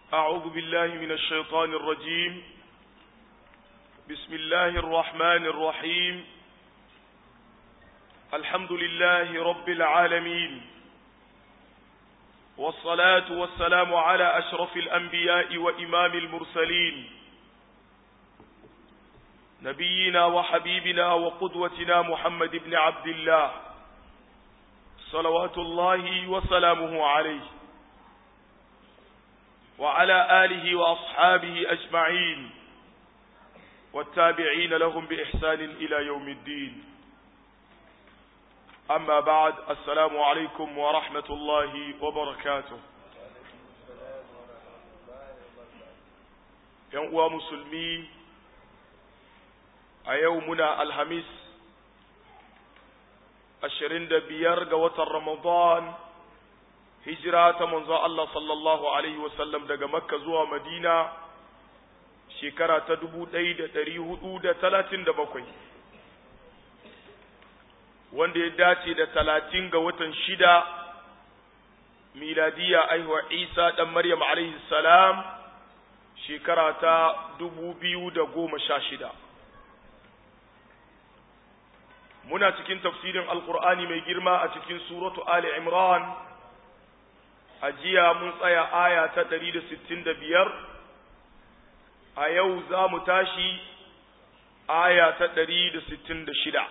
أعوذ بالله من الشيطان الرجيم بسم الله الرحمن الرحيم الحمد لله رب العالمين والصلاة والسلام على أشرف الأنبياء وإمام المرسلين نبينا وحبيبنا وقدوتنا محمد بن عبد الله صلوات الله وسلامه عليه وعلى آله وأصحابه أجمعين والتابعين لهم بإحسان إلى يوم الدين أما بعد السلام عليكم ورحمة الله وبركاته ينقوى مسلمي أيومنا الهميس ashirin da biyar ga watan Ramadan hijira ta manzo Allah sallallahu Alaihi wasallam daga Makka zuwa Madina shekara ta dubu ɗaya da ɗari hudu da talatin da bakwai wanda ya dace da talatin ga watan shida miladiya aihuwa Isa ɗan Maryam alaihi salam shekara ta dubu biyu da goma sha shida. muna cikin tafsirin alkur'ani mai girma a cikin suratu ali imran a jiya mun tsaya aya ta 165 a yau za mu tashi aya ta 166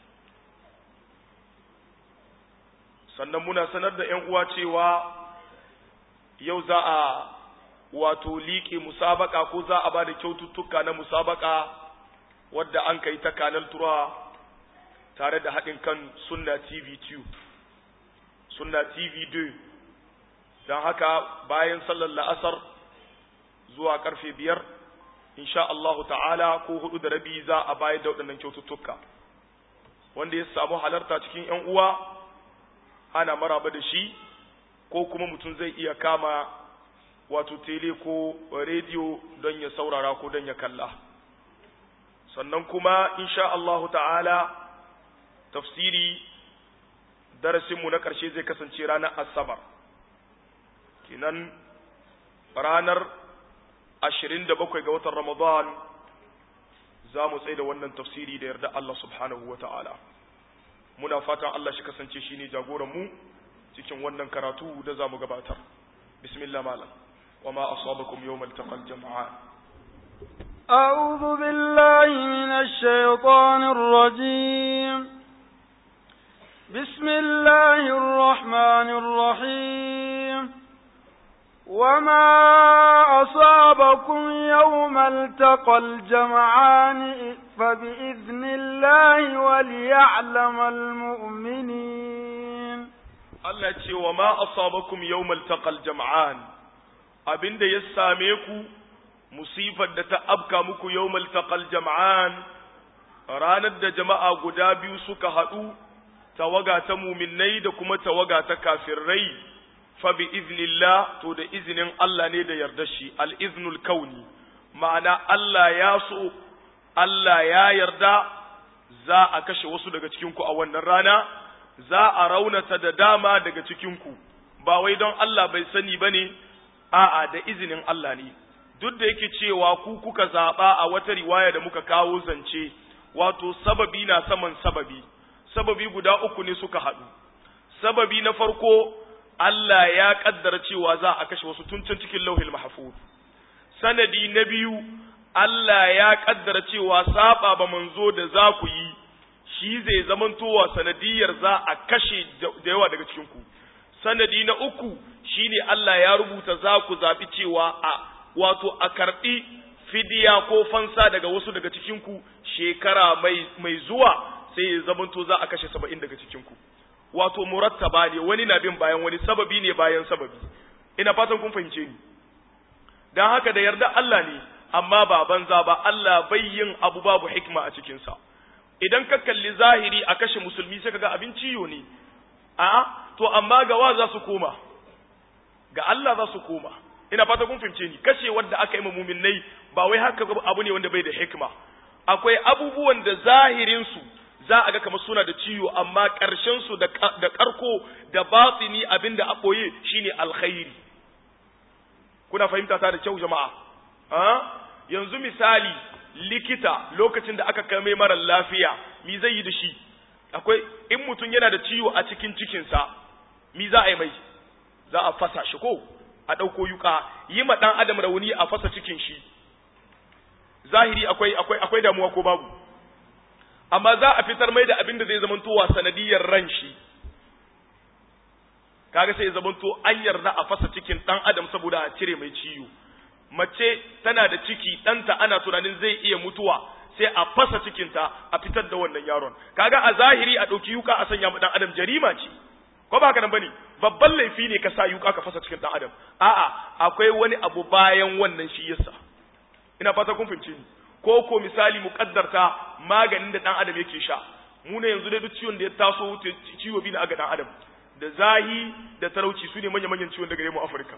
sannan muna sanar da ‘yan uwa cewa yau za a wato liƙe musabaka ko za a ba da kyaututtuka na musabaka wadda an kai ta kanal tura tare da haɗin kan sunna tv 2 sunna tv 2 don haka bayan sallar la'asar zuwa karfe biyar insha Allahu ta'ala ko hudu da rabi za a bayar da waɗannan kyaututtuka wanda ya samu halarta cikin 'yan uwa ana maraba da shi ko kuma mutum zai iya kama wato tele ko rediyo don ya saurara ko don ya kalla sannan kuma insha Allahu ta'ala tafsiri darasinmu na ƙarshe zai kasance ranar asabar kinan ranar ashirin da bakwai ga watan ramadan za mu tsaye da wannan tafsiri da yarda Allah subhanahu wa ta'ala muna fatan Allah shi kasance shi ne jagoranmu cikin wannan karatu da za mu gabatar bismillah malam wa ma asabakum yawmal taqal jama'an أعوذ بالله من الشيطان الرجيم بسم الله الرحمن الرحيم وما أصابكم يوم التقى الجمعان فبإذن الله وليعلم المؤمنين Allah ce wa ma asabakum yawmal taqal jam'an abinda ya same ku musifar da ta afka muku yawmal taqal jam'an ranar da jama'a guda biyu suka haɗu tawaga ta muminai da kuma tawaga ta kafirai fa bi iznillah to da izinin Allah ne da yarda shi al-iznul kauni ma'ana Allah ya so Allah ya yarda za a kashe wasu daga cikin ku a wannan rana za a raunata da dama daga cikin ku ba wai don Allah bai sani bane a'a da izinin Allah ne duk da yake cewa ku kuka zaba a wata riwaya da muka kawo zance wato sababi na saman sababi sababi guda uku ne suka haɗu sababi na farko Allah ya kaddara cewa za a kashe wasu tun can cikin lauhil mahfuz sanadi na biyu Allah ya kaddara cewa saba ba manzo da za ku yi shi zai zamantowa sanadiyar za a kashe da yawa daga cikin ku sanadi na uku shine Allah ya rubuta za ku zaɓi cewa a wato a karɓi fidiya ko fansa daga wasu daga cikin ku shekara mai mai zuwa sai ya zamanto za a kashe saba'in daga cikinku wato murattaba ne wani na bin bayan wani sababi ne bayan sababi ina fatan kun fahimce ni don haka da yarda Allah ne amma ba banza ba Allah bai yin abu babu hikma a cikinsa idan ka kalli zahiri a kashe musulmi sai kaga abin ciyo ne a to amma ga wa za su koma ga Allah za su koma ina fata kun fahimce ni kashe wanda aka yi muminai ba wai haka abu ne wanda bai da hikma akwai abubuwan da zahirin su za a ga kamar suna da ciwo amma ƙarshen su da ƙarko da batini abinda a ɓoye shine alkhairi kuna fahimta ta da kyau jama'a a yanzu misali likita lokacin da aka kai mai mara lafiya mi zai yi da shi akwai in mutum yana da ciwo a cikin cikinsa mi za a yi mai za a fasa shi ko a ɗauko yuka yi ma ɗan adam rauni a fasa cikin shi zahiri akwai akwai akwai damuwa ko babu amma za a fitar mai da abin da zai zamantowa sanadiyar ran shi kaga sai zamanto an yarda a fasa cikin ɗan adam saboda a cire mai ciwo mace tana da ciki ɗanta ana tunanin zai iya mutuwa sai a fasa cikinta a fitar da wannan yaron kaga a zahiri a ɗauki yuka a sanya ma ɗan adam jarima ce ko ba haka nan bane babban laifi ne ka sa yuka ka fasa cikin ɗan adam a'a akwai wani abu bayan wannan shi yasa ina fata kun fahimce ni ko ko misali mu kaddarta maganin da ɗan adam yake sha mu ne yanzu dai duk ciwon da ya taso ciwo bi na aga ɗan adam da zahi da talauci su ne manya-manyan ciwon da gare mu Afirka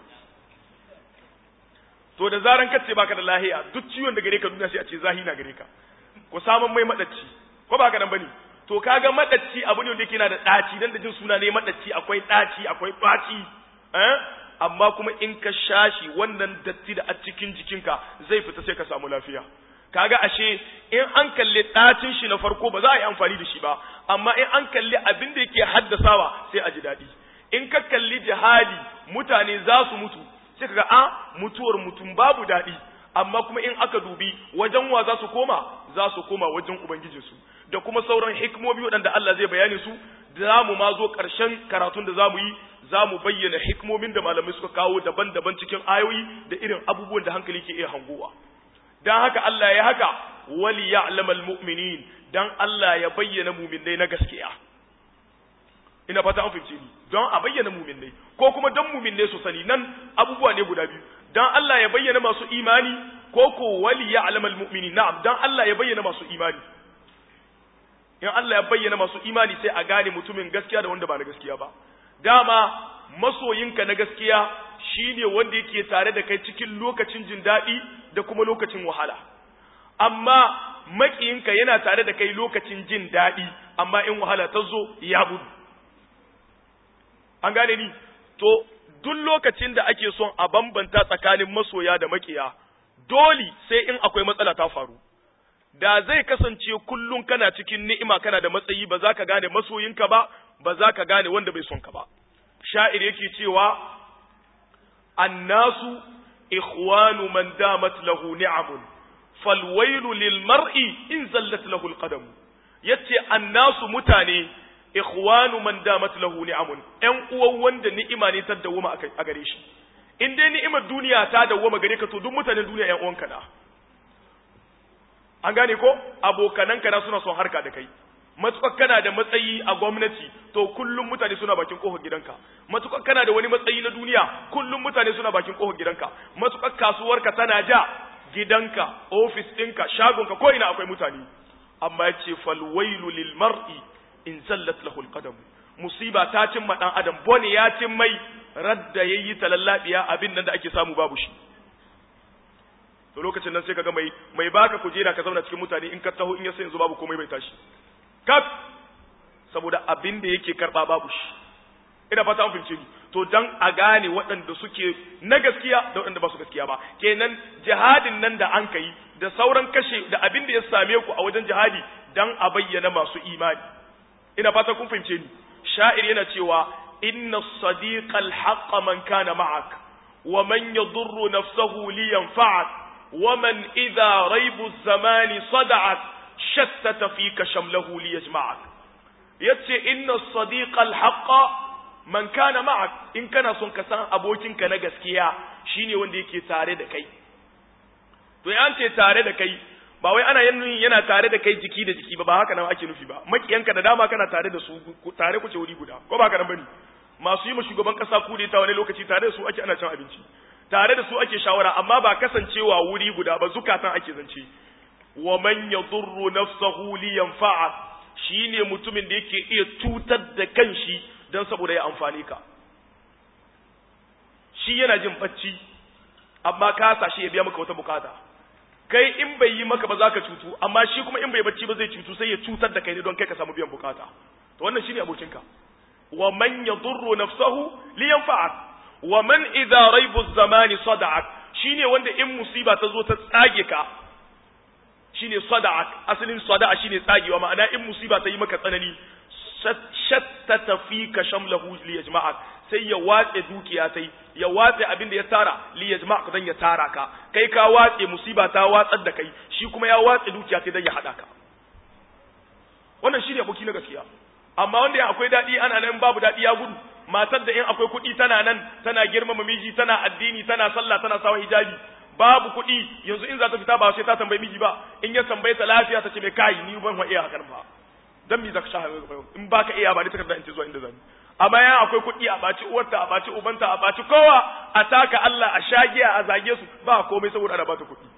to da zaran ka ce baka da lahiya duk ciwon da gare ka duniya sai a ce zahi na gare ka ko samun mai madacci ko baka nan bane to kaga madacci abu ne wanda yake yana da daci dan da jin suna ne madacci akwai daci akwai baci eh amma kuma in ka shashi wannan datti da a cikin jikinka zai fita sai ka samu lafiya kaga ashe in an kalli dacin shi na farko ba za a yi amfani da shi ba amma in an kalli abin da yake haddasawa sai a ji daɗi in ka kalli jihadi mutane za su mutu sai kaga a mutuwar mutum babu daɗi amma kuma in aka dubi wajen wa za su koma za su koma wajen ubangijinsu da kuma sauran hikimomi waɗanda Allah zai bayani su za mu ma zo ƙarshen karatun da za mu yi za mu bayyana hikimomin da malamai suka kawo daban-daban cikin ayoyi da irin abubuwan da hankali ke iya hangowa dan haka Allah ya haka wali ya'lamal mu'minin dan Allah ya bayyana mu'minai na gaskiya ina fata an fahimce ni don a bayyana mu'minai ko kuma dan mu'minai su sani nan abubuwa ne guda biyu dan Allah ya bayyana masu imani ko ko wali ya'lamal mu'minin na'am dan Allah ya bayyana masu imani in Allah ya bayyana masu imani sai a gane mutumin gaskiya da wanda ba na gaskiya ba dama masoyinka na gaskiya shine wanda yake tare da kai cikin lokacin jin daɗi da kuma lokacin wahala amma makiyinka yana tare da kai lokacin jin daɗi amma in wahala ta zo ya gudu an gane ni to duk lokacin da ake son a bambanta tsakanin masoya da makiya dole sai in akwai matsala ta faru da zai kasance kullum kana cikin ni'ima kana da matsayi ba za ka gane masoyinka ba ba za ka gane wanda bai son ka ba sha'ir yake cewa annasu ikhwanu man damat lahu ni'amun falwailu lil mar'i in zallat lahu alqadam yace annasu mutane ikhwanu man damat lahu ni'amun ƴan uwan wanda ni'ima ne ta dawoma a gare shi in dai ni'imar duniya ta dawoma gare ka to duk mutanen duniya ƴan uwanka na an gane ko abokananka na suna son harka da kai matukar kana da matsayi a gwamnati to kullum mutane suna bakin kofar gidanka matukar kana da wani matsayi na duniya kullum mutane suna bakin kofar gidanka matukar kasuwarka tana ja gidanka ofis ɗinka shagonka ko ina akwai mutane amma ya ce falwailu lil mar'i in zallat lahu alqadam musiba ta cimma dan adam bone ya cin mai radda yayi talallabiya abin nan da ake samu babu shi to lokacin nan sai kaga mai mai baka kujera ka zauna cikin mutane in ka taho in ya sai yanzu babu komai bai tashi kaf saboda abin da yake karba babu shi ina fata an fahimce ni to dan a gane waɗanda suke na gaskiya da waɗanda ba su gaskiya ba kenan jihadin nan da an kai da sauran kashe da abin da ya same ku a wajen jihadi dan a bayyana masu imani ina fata kun fahimce ni sha'ir yana cewa inna sadiqa al man kana ma'ak wa man yadurru nafsahu li yanfa'ak wa man idha raibu az-zamani sada'ak shattata fika shamlahu li yajma'ak yace inna sadiqa al-haqqa man kana ma'ak in kana son ka san abokinka na gaskiya shine wanda yake tare da kai to yan ce tare da kai ba wai ana yin yana tare da kai jiki da jiki ba ba haka nan ake nufi ba makiyanka da dama kana tare da su tare kuce wuri guda ko ba haka nan bane masu yi ma shugaban kasa kude ta wani lokaci tare da su ake ana cin abinci tare da su ake shawara amma ba kasancewa wuri guda ba zukatan ake zance wa man yadurru nafsahu li yanfa'a shine mutumin da yake iya tutar da kanshi dan saboda ya amfani ka shi yana jin bacci amma ka sashi ya biya maka wata bukata kai in bai yi maka ba za ka cutu amma shi kuma in bai bacci ba zai cutu sai ya cutar da kai ne don kai ka samu biyan bukata to wannan shine abokinka wa man yadurru nafsahu li yanfa'ak wa man idza raibu zamani sada'ak shine wanda in musiba ta zo ta tsage ka shine sada'ak asalin sada'a shine tsagewa ma'ana in musiba ta yi maka tsanani shattata fika shamlahu li yajma'ak sai ya watse dukiya tai ya watse abin da ya tara li yajma'ak dan ya tara ka kai ka watse musiba ta watsar da kai shi kuma ya watse dukiya tai dan ya hada ka wannan shine aboki na gaskiya amma wanda ya akwai dadi ana nan babu dadi ya gudu matar da in akwai kuɗi tana nan tana girmama miji tana addini tana sallah tana sawa hijabi babu kuɗi yanzu in za ta fita ba sai ta tambayi miji ba in ya tambaye ta lafiya ta ce mai kai ni ban wa iya hakan ba dan me zaka sha in baka iya ba ni takarda in ce zuwa inda zan amma yan akwai kuɗi a baci uwarta a baci ubanta a baci kowa a taka Allah a shagiya a zage su ba komai saboda ana bata kuɗi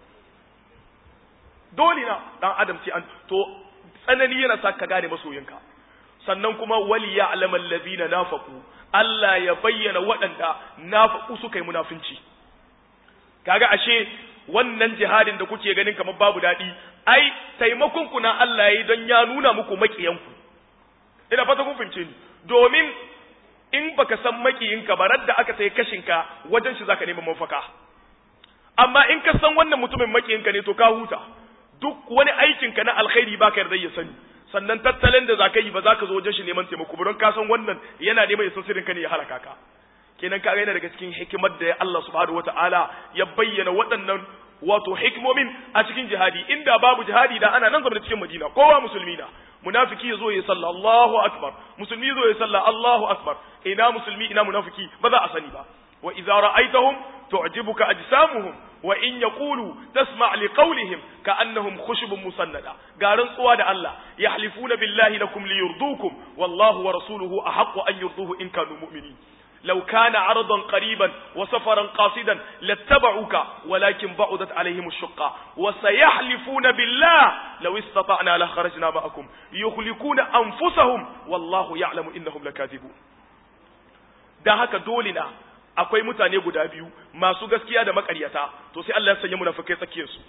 dole na dan adam sai an to tsanani yana sa ka gane masoyinka sannan kuma wali ya alama allazina nafaku Allah ya bayyana waɗanda nafaku suka yi munafinci kaga ashe wannan jihadin da kuke ganin kamar babu daɗi ai taimakon ku na Allah yayi don ya nuna muku makiyanku ina fata kun fahimce ni domin in baka san makiyinka ba radda aka sai kashinka wajen shi zaka neman mafaka amma in ka san wannan mutumin makiyinka ne to ka huta duk wani aikinka na alkhairi baka yarda ya sani sannan tattalin da zaka yi ba zaka zo wajen shi neman taimako ba don ka san wannan yana neman ya san sirrin ka ne ya halaka ka kenan ka yana daga cikin hikimar da Allah subhanahu wataala ya bayyana waɗannan wato hikimomin a cikin jihadi inda babu jihadi da ana nan zama cikin Madina kowa musulmi na munafiki yazo ya salla Allahu akbar musulmi yazo ya salla Allahu akbar ina musulmi ina munafiki ba za a sani ba wa idza ra'aytahum tu'jibuka ajsamuhum wa in yaqulu tasma' li qawlihim ka'annahum khushubun musannada garin tsuwa da Allah yahlifuna billahi lakum liyurdukum wallahu wa rasuluhu ahaqqu an yurduhu in kanu mu'minin لو كان عرضا قريبا وسفرا قاصدا لاتبعوك ولكن بعدت عليهم الشقة وسيحلفون بالله لو استطعنا لخرجنا معكم يخلقون أنفسهم والله يعلم إنهم لكاذبون da haka dole na akwai mutane guda biyu masu gaskiya da makaryata to sai Allah ya sanya munafikai tsakiyar su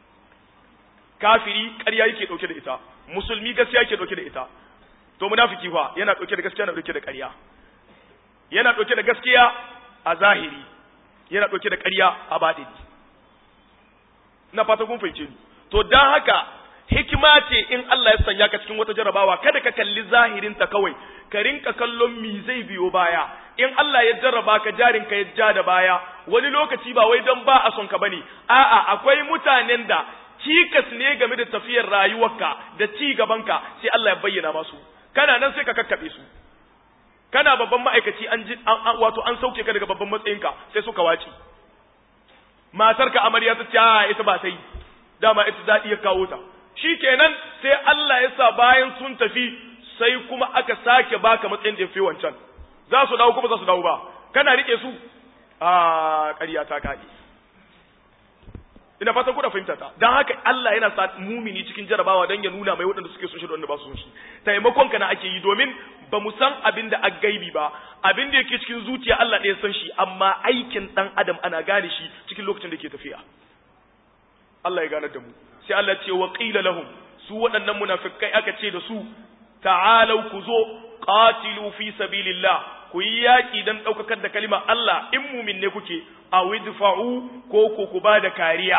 kafiri ƙarya yake dauke da ita musulmi gaskiya yake dauke da ita to munafiki fa yana dauke da gaskiya na dauke da ƙarya yana ɗauke da gaskiya a zahiri yana ɗauke da ƙarya a baɗini ina fata kun fahimce ni to don haka hikima ce in Allah ya sanya ka cikin wata jarabawa kada ka kalli zahirin ta kawai ka rinka kallon mi zai biyo baya in Allah ya jarraba ka jarin ka ya ja da baya wani lokaci ba wai don ba a son ka bane a'a akwai mutanen da cikas ne game da tafiyar rayuwarka da ci gabanka sai Allah ya bayyana masu kana nan sai ka kakkabe su kana babban ma'aikaci an ji wato an sauke ka daga babban matsayinka sai suka wace matarka amarya ta ce a ita ba ta yi dama ita daɗi ya kawo ta shikenan sai Allah ya sa bayan sun tafi sai kuma aka sake baka matsayin da ya fi wancan za su dawo kuma za su dawo ba kana rike su a ƙarya ta kaɗe ina fatan kuna fahimta ta dan haka Allah yana sa mumini cikin jarabawa dan ya nuna mai waɗanda suke son shi da wanda ba su son shi taimakon ka na ake yi domin ba mu san abin da aggaibi ba abin da yake cikin zuciya Allah ɗaya san shi amma aikin dan adam ana gane shi cikin lokacin da ke tafiya Allah ya gane da mu sai Allah ce wa qila lahum su waɗannan munafikai aka ce da su ta'alau ku zo qatilu fi sabilillah ku yi yaƙi don ɗaukakar da kalimar Allah in mumin ne kuke a widfa'u ko ko ku ba da kariya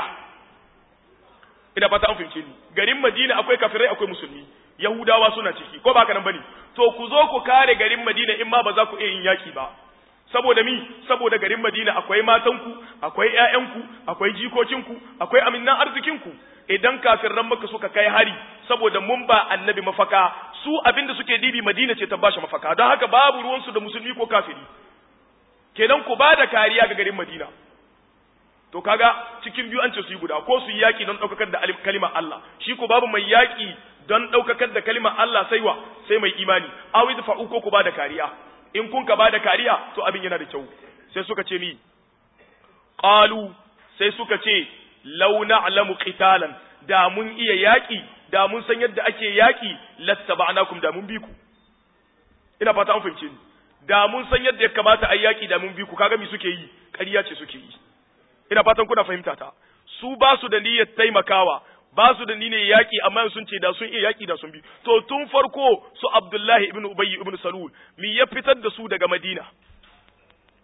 ina fata an fahimce ni garin Madina akwai kafirai akwai musulmi Yahudawa suna ciki ko ba haka nan bane to ku zo ku kare garin Madina in ma ba za ku iya yin yaƙi ba saboda mi saboda garin Madina akwai matanku akwai ƴaƴanku akwai jikokinku akwai aminnan arzikinku idan kafirran maka suka kai hari saboda mun ba annabi mafaka su abinda suke dibi Madina ce ta bashi mafaka don haka babu ruwansu da musulmi ko kafiri kenan ku ba da kariya ga garin Madina to kaga cikin biyu an ce su yi guda ko su yi yaki don ɗaukakar da kalimar Allah shi ko babu mai yaki don ɗaukakar da kalimar Allah sai wa sai mai imani awi da fa'u ko ku ba da kariya in kun ka ba da kariya to abin yana da kyau sai suka ce mi qalu sai suka ce law na'lamu qitalan da mun iya yaki da mun san yadda ake yaki lattaba'nakum da mun bi ku ina fata an fahimce ni da mun san yadda ya kamata a yaki da mun bi ku kaga me suke yi ƙarya ce suke yi ina fatan kuna fahimta ta su ba su da niyyar taimakawa ba su da niyyar yaki amma sun ce da sun iya yaki da sun bi to tun farko su Abdullahi ibn Ubay ibn Salul mi ya fitar da su daga Madina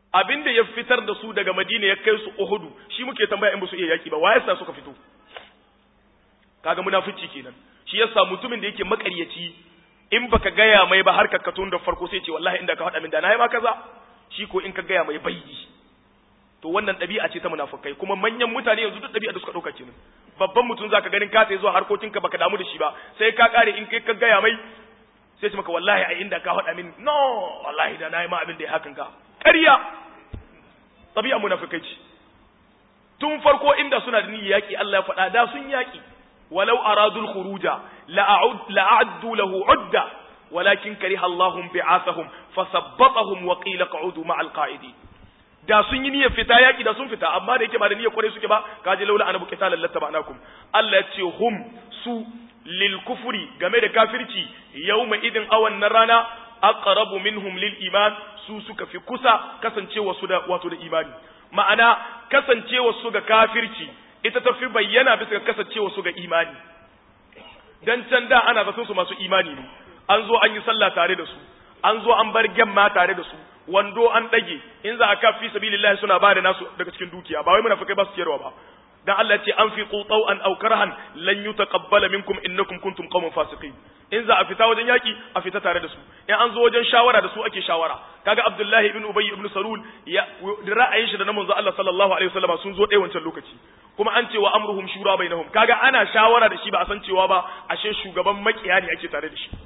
abinda ya fitar da su daga Madina ya kai su Uhudu shi muke tambaya in ba su iya yaki ba waye sa suka fito kaga munafici kenan shi yasa mutumin da yake makaryaci in baka gaya mai ba har ka tun da farko sai ce wallahi inda ka faɗa min da na yi ma kaza shi ko in ka gaya mai bayyi to wannan ɗabi'a ce ta munafukai kuma manyan mutane yanzu duk ɗabi'a da suka ɗauka kenan babban mutum zaka ganin ka sai zuwa harkokinka baka damu da shi ba sai ka kare in kai ka gaya mai sai ce maka wallahi a inda ka faɗa min no wallahi da na yi ma abin da ya hakan ka ƙarya ɗabi'a munafukai ce tun farko inda suna da niyyar yaƙi Allah ya faɗa da sun yaƙi ولو أرادوا الخروج لأعد لأعدوا له عدة ولكن كره الله بعاثهم فثبطهم وقيل اقعدوا مع القاعدين da sun yi niyyar fita yaki da sun fita amma da yake ba da niyyar kwarai suke ba kaje laula anabu qitalan lattaba'nakum Allah ya ce hum su lil kufri game da kafirci yawma idin awan na rana aqrabu minhum lil iman su suka fi kusa kasancewa su da wato da imani ma'ana kasancewa su ga kafirci ita ta fi bayyana bisa ga kasancewa su ga imani dan can da ana zaton su masu imani ne an zo an yi sallah tare da su an zo an bar gemma tare da su wando an dage in za a ka fi sabilillah suna ba da nasu daga cikin dukiya ba wai munafikai ba su ciyarwa ba dan Allah ya ce an fi qutau an aw karhan lan yutaqabbala minkum innakum kuntum qauman fasiqin in za a fita wajen yaki a fita tare da su in an zo wajen shawara da su ake shawara kaga Abdullahi ibn Ubay ibn Salul ya ra'ayin shi da na manzo Allah sallallahu alaihi wasallam sun zo ɗaya wancan lokaci kuma an ce wa amruhum shura bainahum kaga ana shawara da shi ba a san cewa ba ashe shugaban makiya ne ake tare da shi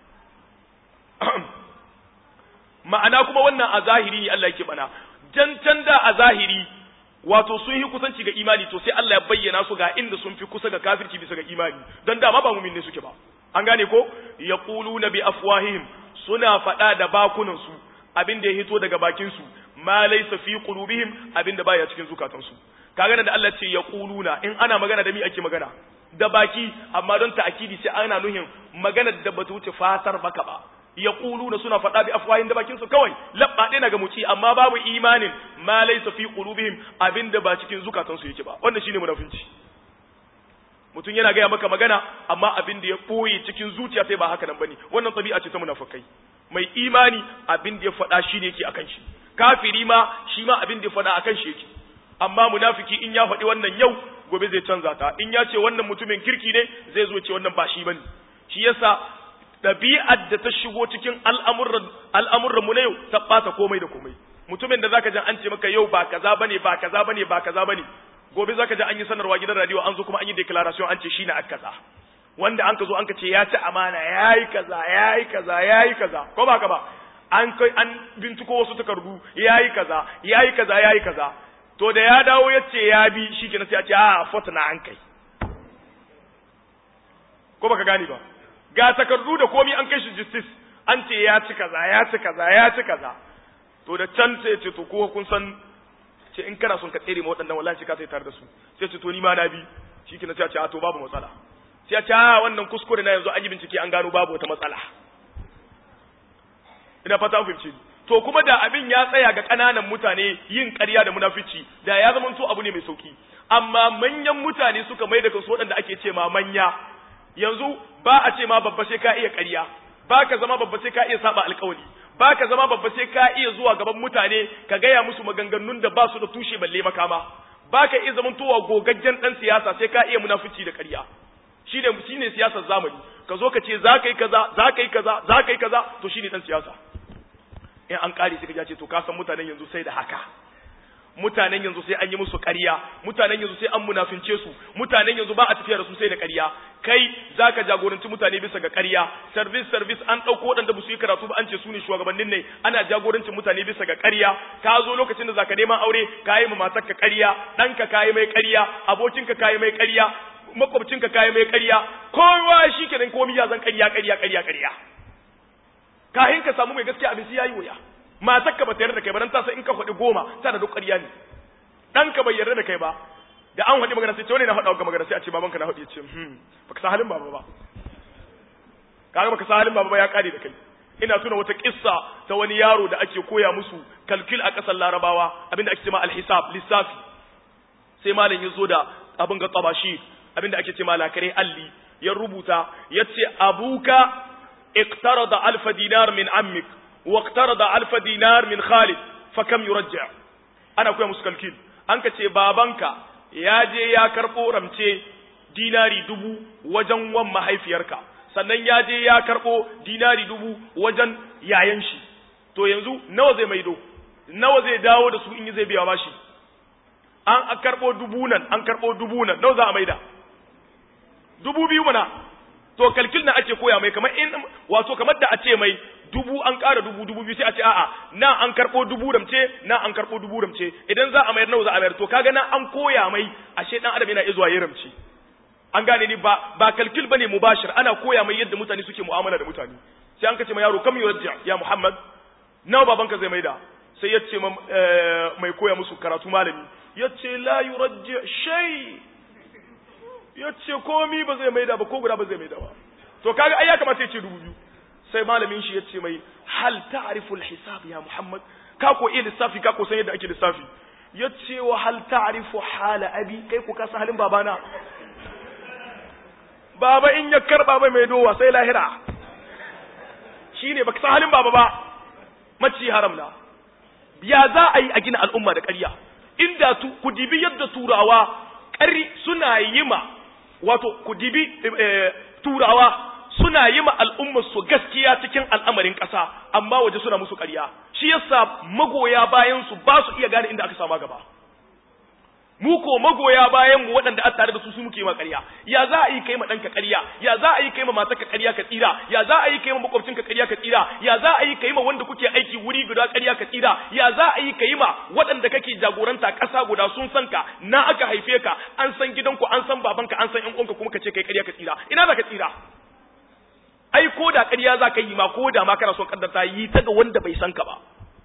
ma'ana kuma wannan a zahiri ne Allah yake bana jan can da a zahiri wato sun yi kusanci ga imani to sai Allah ya bayyana su ga inda sun fi kusa ga kafirci bisa ga imani don dama ba mumin ne suke ba an gane ko yaquluna bi afwahihim suna faɗa da bakunan su abin da ya hito daga bakin su ma laysa fi qulubihim abin da baya cikin zukatan su kaga da Allah ce yaquluna in ana magana da mi ake magana da baki amma don ta'kidi sai ana nuhin magana da bata wuce fatar baka ba yaquluna suna faɗa bi afwahin da bakin su kawai labba ɗaya daga muci amma babu imanin ma laysa fi qulubihim abinda ba cikin zukatan su yake ba wannan shine munafinci mutum yana gaya maka magana amma abin da ya ɓoye cikin zuciya sai ba haka nan bane wannan tabi'a ce ta munafikai mai imani abin da ya faɗa shi ne yake akan shi kafiri ma shi ma abin da ya faɗa akan shi yake amma munafiki in ya faɗi wannan yau gobe zai canza ta in ya ce wannan mutumin kirki ne zai zo ce wannan ba shi bane shi yasa ɗabi'ar da ta shigo cikin al'amuran al'amuran mu na yau ta ɓata komai da komai mutumin da zaka ji an ce maka yau ba kaza bane ba kaza bane ba kaza bane gobe zaka ji an yi sanarwa gidan radio an zo kuma an yi declaration an ce shine aka kaza wanda an ka zo an ka ce ya ci amana yayi kaza yayi kaza yayi kaza ko ba ka ba an kai an bintiko wasu takardu yayi kaza yayi kaza yayi kaza to da ya dawo ya ce ya bi shikenan sai a ce a fota na an kai ko baka gane ba ga takardu da komi an kai shi justice an ce ya ci kaza ya ci kaza ya ci kaza to da can sai ce to ko kun san ce in kana son ka tsere ma waɗannan wallahi ka sai tare da su sai ce to ni ma na bi shikenan sai a ce a to babu matsala sai a ce a wannan kuskure na yanzu an yi bincike an gano babu wata matsala ina fata an fahimci to kuma da abin ya tsaya ga ƙananan mutane yin ƙarya da munafici da ya zama to abu ne mai sauki amma manyan mutane suka mai da kansu waɗanda ake ce ma manya yanzu ba a ce ma babba sai ka iya ƙarya ba ka zama babba sai ka iya saba alƙawari ba ka zama babba sai ka iya zuwa gaban mutane ka gaya musu maganganun da ba su da tushe balle makama ba ka iya zamantowa gogaggen ɗan siyasa sai ka iya munafici da ƙarya shi ne shi ne siyasar zamani ka zo ka ce za ka yi kaza za ka yi kaza za ka yi kaza to shi ne ɗan siyasa in an ƙare sai ka ce to ka san mutanen yanzu sai da haka mutanen yanzu sai an yi musu ƙarya mutanen yanzu sai an munafince su mutanen yanzu ba a tafiya da su sai da ƙarya kai zaka jagoranci mutane bisa ga ƙarya service service an ɗauko waɗanda ba su yi karatu ba an ce su ne shugabannin ne ana jagorancin mutane bisa ga ƙarya ka zo lokacin da zaka neman aure ka yi ma matarka ƙarya ɗanka ka yi mai ƙarya abokinka ka yi mai ƙarya makwabcinka ka yi mai ƙarya kowa shi kenan komi ya zan ƙarya ƙarya ƙarya ƙarya kahin ka samu mai gaskiya abin sai yayi wuya matarka ba ta yarda da kai ba dan ta san in ka faɗi goma ta da duk ƙarya ne ɗanka bai yarda da kai ba da an faɗi magana sai ce wani na faɗa ga magana sai a ce babanka na faɗi ya ce hmm baka san halin baba ba kaga baka san halin baba ba ya kare da kai ina tuna wata kissa ta wani yaro da ake koya musu kalkil a ƙasar larabawa abinda ake cewa alhisab lissafi sai malam ya zo da abin ga tabashi abinda ake cewa lakare alli ya rubuta yace abuka اقترض ألف دينار من عمك واقترض ألف دينار من خالد fa kam yurajja ana koya musu kalkil an ka ce babanka ya je ya karɓo ramce dinari dubu wajen wan mahaifiyarka sannan ya je ya karɓo dinari dubu wajen yayan shi to yanzu nawa zai maido nawa zai dawo da su in zai biya bashi an karɓo dubu nan an karɓo dubu nan nawa za a maida dubu biyu mana to kalkil na ake koya mai kamar in wato kamar da a ce mai dubu an ƙara dubu dubu biyu sai a ce a'a na an karɓo dubu ramce na an karɓo dubu ramce idan za a mayar nawa za a mayar to kaga na an koya mai ashe dan adam yana iya zuwa ya ramce an gane ni ba ba kalkil bane mubashir ana koya mai yadda mutane suke mu'amala da mutane sai an kace ma yaro kam yurja ya muhammad nawa babanka zai maida sai ya ce mai koya musu karatu malami ya ce la yurja shay ya ce komi ba zai maida ba ko guda ba zai maida ba to kaga ai ya kamata ya ce dubu biyu sai malamin shi ya ce mai hal ta'rifu al-hisab ya muhammad ka ko iya lissafi ka ko san yadda ake lissafi ya ce wa hal ta'rifu hala abi kai ko ka san halin babana baba in ya karba mai mai dowa sai lahira shine baka san halin baba ba maci haram na ya za a yi a gina al'umma da ƙarya inda tu ku dibi yadda turawa ƙari suna yi ma wato ku dibi turawa suna yi ma al'ummar su gaskiya cikin al'amarin ƙasa amma waje suna musu ƙarya shi yasa magoya bayan su ba su iya gane inda aka sama gaba mu ko magoya bayan mu waɗanda a tare da su su muke ma ƙarya ya za a yi kai ma ɗanka ƙarya ya za a yi kai ma matarka ƙarya ka tsira ya za a yi kai ma makwabcinka ƙarya ka tsira ya za a yi kai ma wanda kuke aiki wuri guda ƙarya ka tsira ya za a yi kai ma waɗanda kake jagoranta ƙasa guda sun san ka na aka haife ka an san gidanku an san babanka an san ƴan uwanka kuma ka ce kai ƙarya ka tsira ina za ka tsira ai ko da ƙarya za ka yi ma ko da ma kana son kaddarta yi ta ga wanda bai san ka ba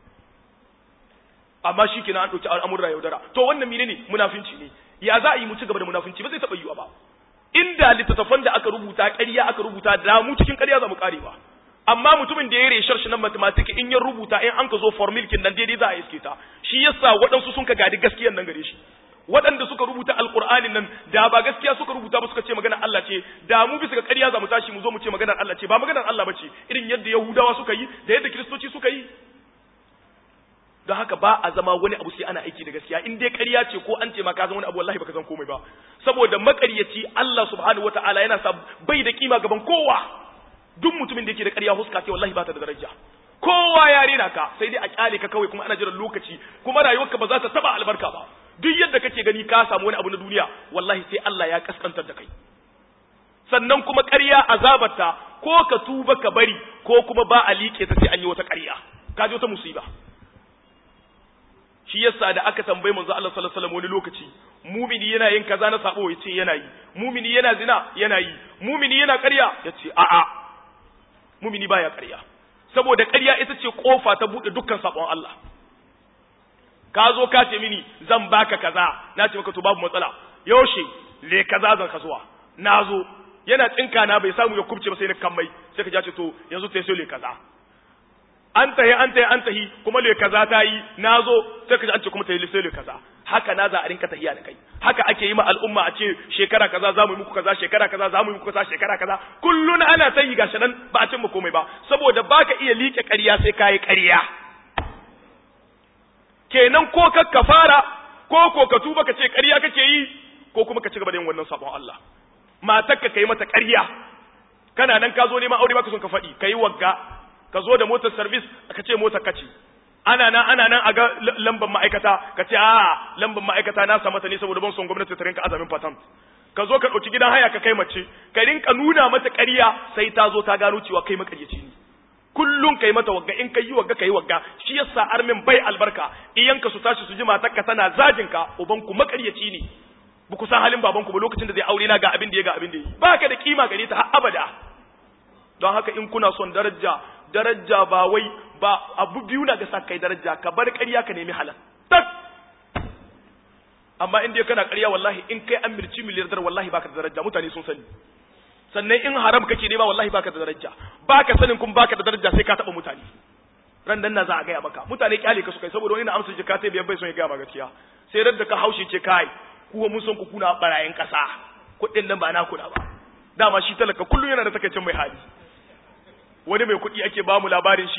amma shi kenan an ɗauki al'amurra yaudara to wannan mine ne munafinci ne ya za a yi mu ci gaba da munafinci ba zai taɓa yiwa ba inda littattafan da aka rubuta ƙarya aka rubuta da mu cikin ƙarya za mu ƙare ba amma mutumin da ya reshar shi nan mathematics in ya rubuta in an ka zo formulkin nan daidai za a iske ta shi yasa waɗansu sun ka gadi gaskiyan nan gare shi waɗanda suka rubuta alƙur'anin nan da ba gaskiya suka rubuta ba suka ce maganar Allah ce da mu bisa ga ƙarya za mu tashi mu zo mu ce maganar Allah ce ba maganar Allah ba ce irin yadda Yahudawa suka yi da yadda Kiristoci suka yi don haka ba a zama wani abu sai ana aiki da gaskiya in dai ƙarya ce ko an ce ma ka zama wani abu wallahi baka san komai ba saboda maƙaryaci Allah subhanahu wataala yana sa bai da kima gaban kowa duk mutumin da yake da ƙarya huska ce wallahi ba ta da daraja kowa ya rena ka sai dai a kyale ka kawai kuma ana jiran lokaci kuma rayuwarka ba za ta taba albarka ba duk yadda kake gani ka samu wani abu na duniya wallahi sai Allah ya kaskantar da kai sannan kuma ƙarya azabarta ko ka tuba ka bari ko kuma ba a liƙe ta sai an yi wata ƙarya ka ji wata musiba shi yasa da aka tambaye manzo Allah sallallahu alaihi wasallam wani lokaci mumini yana yin kaza na sabo yace yana yi mumini yana zina yana yi mumini yana ƙarya yace a'a mumini baya ƙarya saboda ƙarya ita ce kofa ta bude dukkan sabon Allah ka zo ka ce mini zan baka kaza na ce maka to babu matsala yaushe le kaza zan kasuwa na zo yana tsinka na bai samu ya kubce ba sai na kammai sai ka ce to yanzu ta sai le kaza an tahi an tahi an tahi kuma le kaza ta yi na zo sai ka ji an ce kuma ta yi sai le kaza haka na za a rinka tahiya da kai haka ake yi ma al'umma a ce shekara kaza za mu yi muku kaza shekara kaza za mu yi muku kaza shekara kaza kullun ana ta yi gashi nan ba a cin mu komai ba saboda baka iya liƙe ƙarya sai ka yi ƙarya kenan ko ka kafara ko ko ka tuba ka ce ƙarya kake yi ko kuma ka ci gaba da yin wannan sabon Allah matarka kai mata ƙarya kana nan ka zo neman aure baka son ka faɗi kai wagga ka zo da motar service ka ce motar kace ana nan ana nan a ga lambar ma'aikata ka ce a lambar ma'aikata na samu ta ne saboda ban son gwamnati ta rinka azamin patent ka zo ka ɗauki gidan haya ka kai mace ka rinka nuna mata ƙarya sai ta zo ta gano cewa kai makaryaci ne kullum kai mata wagga in kai yi wagga kai wagga shi yasa armin bai albarka iyanka su tashi su ji matarka tana zajin ka uban ku makaryaci ne ba ku san halin baban ku ba lokacin da zai aure na ga abin da ya ga abin da yi baka da kima gare ta har abada don haka in kuna son daraja daraja ba wai ba abu biyu na ga sa kai daraja ka bar ƙarya ka nemi halal tak amma in dai kana ƙarya wallahi in kai an mirci miliyardar wallahi baka da daraja mutane sun sani sannan in haram kake nema wallahi baka da daraja baka sanin kuma baka da daraja sai ka taba mutane ran nan na za a gaya maka mutane kyale ka su kai saboda wani na amsa jika ta biyan bai son ya gaya ma gaskiya sai ran da ka haushe ce kai kuwa mun son ku kuna barayin kasa kuɗin nan ba na kuna ba dama shi talaka kullum yana da takaicin mai hali wani mai kuɗi ake ba mu labarin shi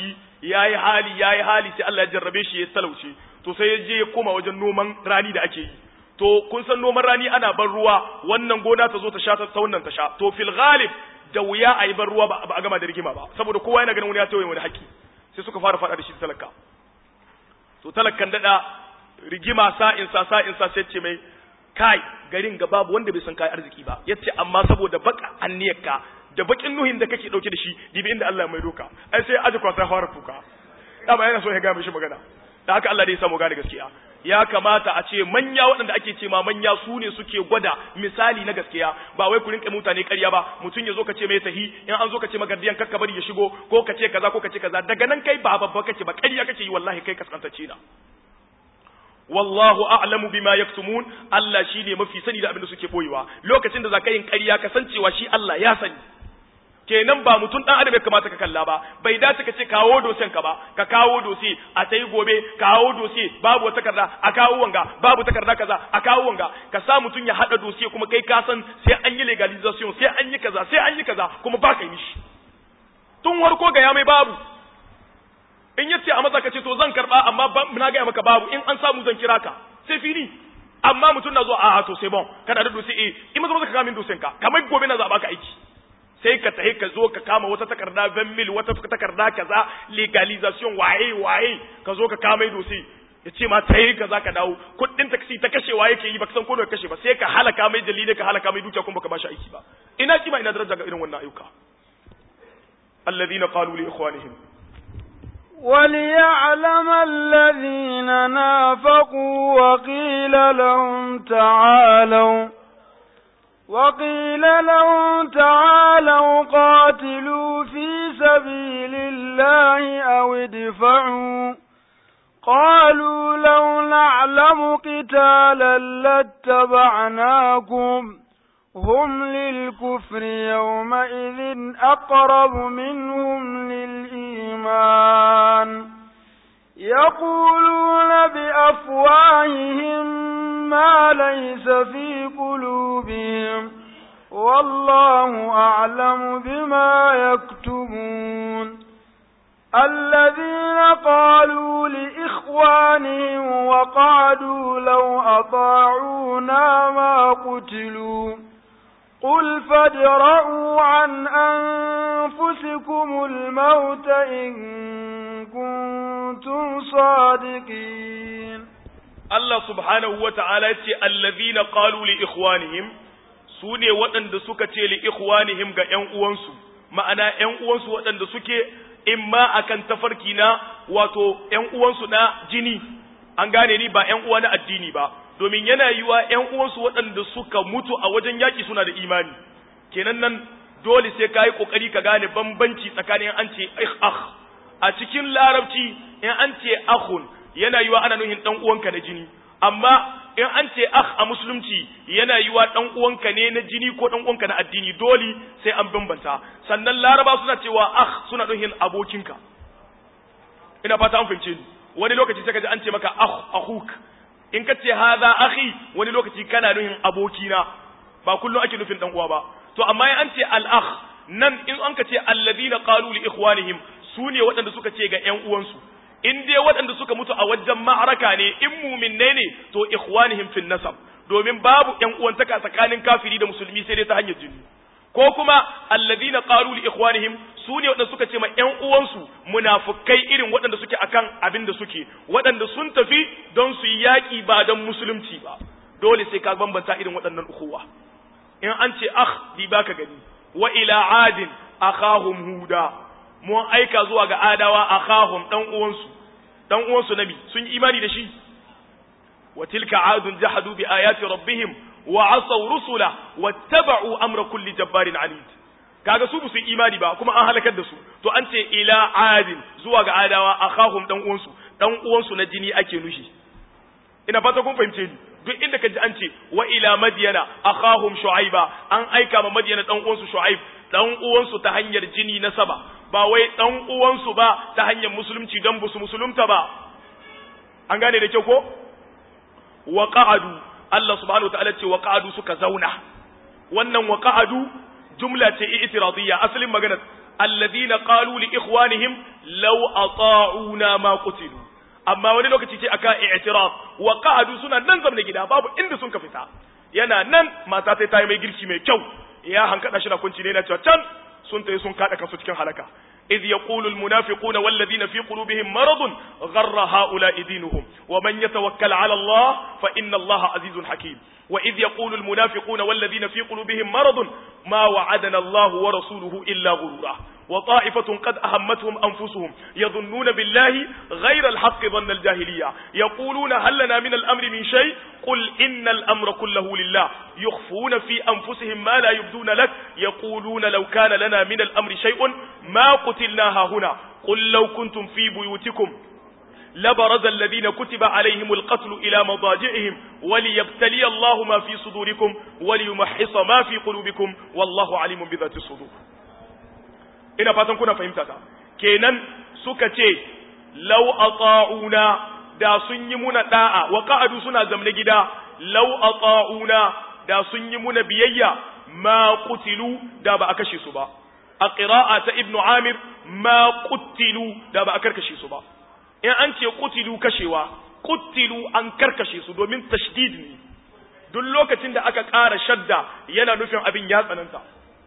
yayi hali yayi hali sai Allah ya jarrabe shi ya talauce to sai ya je ya koma wajen noman rani da ake yi to kun san noman rani ana ban ruwa wannan gona ta zo ta sha ta wannan ta sha to fil ghalib da wuya a yi ban ruwa ba a gama da rigima ba saboda kowa yana ganin wani ya tawaye wani haƙƙi sai suka fara faɗa da shi talaka to talakan dada rigima sa'in sa sa'in sa sai ce mai kai garin ga babu wanda bai san kai arziki ba yace amma saboda baka anniyarka da bakin nuhin da kake dauke da shi dibi inda Allah mai doka ai sai aje kwasa fara kuka dama yana so ya ga mishi magana da haka Allah dai ya samu gane gaskiya ya kamata a ce manya waɗanda ake ce ma manya su ne suke gwada misali na gaskiya ba wai ku rinka mutane ƙarya ba mutum ya zo ka ce mai tahi in an zo ka ce magardiyan kakka bari ya shigo ko ka ce kaza ko ka ce kaza daga nan kai ba babba kake ba ƙarya kake yi wallahi kai kaskantacce na wallahu a'lamu bima yaktumun Allah shine mafi sani da abin da suke boyewa lokacin da zaka yin ƙarya ka san cewa shi Allah ya sani kenan ba mutum dan adam ya kamata ka kalla ba bai dace ka ce kawo dosen ka ba ka kawo dose a tayi gobe kawo dose babu wata takarda a kawo wanga babu takarda kaza a kawo wanga ka sa mutum ya hada dose kuma kai ka san sai an yi legalization sai an yi kaza sai an yi kaza kuma ba ka yi mishi tun warko ga ya mai babu in yace a maza ka ce to zan karba amma na ga maka babu in an samu zan kira ka sai fini amma mutum na zo a to sai bon kana da dose eh in maza maza ka kamin dosen ka kamar gobe na za baka aiki sai ka tahi ka zo ka kama wata takarda van mil wata takarda kaza legalization waye waye ka zo ka kama dosi ya ce ma ta yi kaza ka dawo kuɗin taksi ta kashewa yake yi baka san ko kashe ba sai ka halaka mai dalilai ka halaka mai dukiya kuma baka bashi aiki ba ina kima ina daraja ga irin wannan ayyuka alladhina qalu li ikhwanihim وليعلم الذين نافقوا وقيل لهم تعالوا وقيل لهم تعالوا قاتلوا في سبيل الله أو ادفعوا قالوا لو نعلم قتالا لاتبعناكم هم للكفر يومئذ أقرب منهم للإيمان يقولون بأفواههم ما ليس في قلوبهم والله أعلم بما يكتمون الذين قالوا لإخوانهم وقعدوا لو أطاعونا ما قتلوا قل فادرءوا عن أنفسكم الموت إن كنتم صادقين Allah subhanahu wa ta'ala ya ce, Allazina qalu li ikhwanihim su ne waɗanda suka ce li ikhwanihim ga ’yan uwansu, ma'ana ’yan uwansu waɗanda suke imma akan tafarki na wato ’yan uwansu na jini, an gane ni ba ’yan uwa na addini ba, domin yana yiwa ’yan uwansu waɗanda suka mutu a wajen yaƙi suna da imani, kenan nan dole sai ka yi ƙoƙari ka gane bambanci tsakanin an ce akh a cikin larabci in an ce akhun yana yiwa ana nuhin dan uwanka na jini amma in an ce akh a musulunci yana yiwa dan uwanka ne na jini ko dan uwanka na addini dole sai an bambanta sannan laraba suna cewa akh suna nuhin abokinka ina fata an fahimce ni wani lokaci sai ka ji an ce maka akh akhuk in ka ce hadha akhi wani lokaci kana nuhin abokina ba kullum ake nufin dan uwa ba to amma in an ce al akh nan in an ka ce alladhina qalu li ikhwanihim su ne waɗanda suka ce ga ƴan uwansu in dai waɗanda suka mutu a wajen ma'araka ne in muminne ne to ikhwanihim fil nasab domin babu ƴan uwantaka tsakanin kafiri da musulmi sai dai ta hanyar jini ko kuma alladhina qalu li ikhwanihim su ne waɗanda suka ce ma ƴan uwansu munafukai irin waɗanda suke akan abin da suke waɗanda sun tafi don su yi yaƙi ba don musulunci ba dole sai ka bambanta irin waɗannan ukuwa in an ce akh di baka gani wa ila adin akhahum huda mun aika zuwa ga adawa akhahum dan uwansu dan uwansu nabi sun yi imani da shi wa tilka adun jahadu bi ayati rabbihim wa asaw rusula wattaba'u amra kulli jabbarin anid kaga su su imani ba kuma an halakar da su to an ce ila adin zuwa ga adawa akhahum dan uwansu dan uwansu na jini ake nushi ina fata kun fahimce ni duk inda ka ji an ce wa ila madyana akhahum shu'aiba an aika ma madyana dan uwansu shu'aib dan uwansu ta hanyar jini na saba ba wai dan uwansu ba ta hanyar musulunci dan busu musulunta ba an gane da kyau ko wa qa'adu Allah subhanahu wataala ce wa qa'adu suka zauna wannan wa qa'adu jumla ce i'tiradiyya asalin magana alladhina qalu li ikhwanihim law ata'una ma qutilu amma wani lokaci ce aka i'tiraf wa qa'adu suna nan zamne gida babu inda sun ka fita yana nan mata sai ta yi mai girki mai kyau ya hankada shi na kunci ne na cewa can sun tayi sun kada kansu cikin halaka إذ يقول المنافقون والذين في قلوبهم مرض غر هؤلاء دينهم ومن يتوكل على الله فإن الله عزيز حكيم وإذ يقول المنافقون والذين في قلوبهم مرض ما وعدنا الله ورسوله إلا غرورا وطائفة قد أهمتهم أنفسهم يظنون بالله غير الحق ظن الجاهلية يقولون هل لنا من الأمر من شيء قل إن الأمر كله لله يخفون في أنفسهم ما لا يبدون لك يقولون لو كان لنا من الأمر شيء ما قتلناها هنا قل لو كنتم في بيوتكم لبرز الذين كتب عليهم القتل إلى مضاجعهم وليبتلي الله ما في صدوركم وليمحص ما في قلوبكم والله عليم بذات الصدور ina fatan kuna fahimta ta kenan suka ce law ata'una da sun yi muna da'a wa qa'adu suna zamne gida law ata'una da sun yi muna biyayya ma qutilu da ba a kashe su ba a qira'a ta ibnu amir ma qutilu da ba a karkashe su ba in an ce qutilu kashewa qutilu an karkashe su domin tashdid ne duk lokacin da aka ƙara shadda yana nufin abin ya tsananta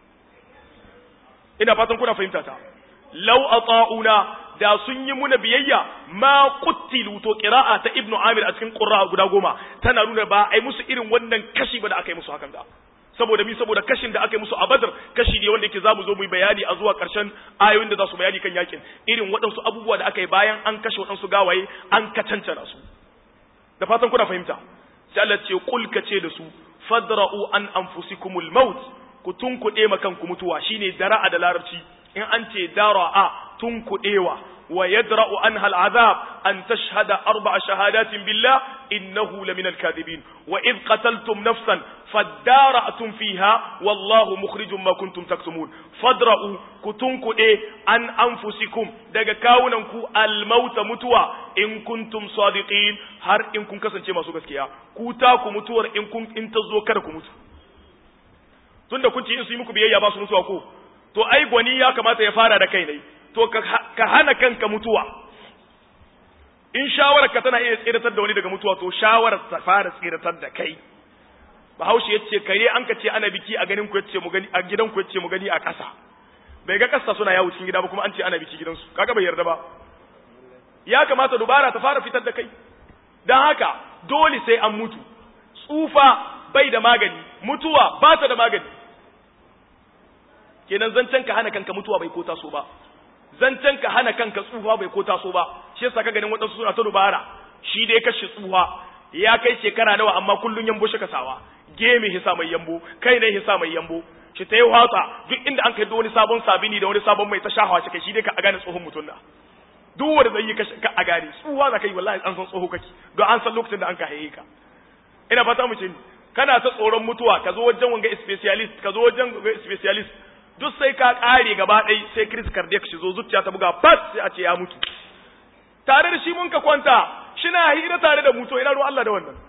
ina fatan kuna fahimta ta law ata'una da sun yi muna biyayya ma quttilu to qira'a ta ibnu amir a cikin qurra guda goma tana nuna ba ai musu irin wannan kashi ba da aka yi musu hakan da saboda mi saboda kashin da aka yi musu a badar kashi ne wanda yake zamu zo mu yi bayani a zuwa karshen ayoyin da za su bayani kan yakin irin waɗansu abubuwa da aka yi bayan an kashe waɗansu gawaye an kacancana su da fatan kuna fahimta sai Allah ce kul ka ce da su fadra'u an anfusikumul maut ku tunkuɗe ma kanku mutuwa shine dara'a da larabci in an ce dara'a tunkuɗewa wa yadra'u anha al'azab an tashhada arba'a shahadatin billah innahu laminal kadhibin wa id qataltum nafsan fadara'tum fiha wallahu mukhrijum ma kuntum taktumun fadra'u ku tunkuɗe an anfusikum daga kawunan ku almauta mutuwa in kuntum sadiqin har in kun kasance masu gaskiya ku ta ku mutuwar in kun in ta zo kada ku mutu tunda kun ci in su yi muku biyayya ba su mutuwa ko to ai gwani ya kamata ya fara da kai ne to ka hana kanka mutuwa in shawarar ka tana iya tsiratar da wani daga mutuwa to shawarar ta fara tsiratar da kai bahaushe ya ce kare an ka ce ana biki a ganin ku yace mu gani a gidan ku yace mu gani a ƙasa bai ga ƙasa suna yawo cikin gida ba kuma an ce ana biki gidansu kaga bai yarda ba ya kamata dubara ta fara fitar da kai dan haka dole sai an mutu tsufa bai da magani mutuwa ba ta da magani kenan zancen ka hana kanka mutuwa bai ko taso ba zancen ka hana kanka tsufa bai ko taso ba shi yasa ka ganin waɗansu suna ta dubara shi dai kashe tsufa ya kai shekara nawa amma kullun yambo shi kasawa gemi hisa mai yambo kai ne hisa mai yambo shi ta yi watsa duk inda an kai da wani sabon sabini da wani sabon mai ta shahawa shi kai shi dai ka a gane tsohon mutum da duk wanda zai yi ka a gane tsufa za ka yi wallahi an san tsoho kake don an san lokacin da an ka haye ka ina fata mu ce kana ta tsoron mutuwa ka zo wajen wanga specialist ka zo wajen wanga specialist duk sai ka kare gaba ɗai sai Chris cardiac shi zo zuciya ta buga fat sai a ce ya mutu tare da shi mun ka kwanta shi na hira tare da mutu ina ruwan Allah da wannan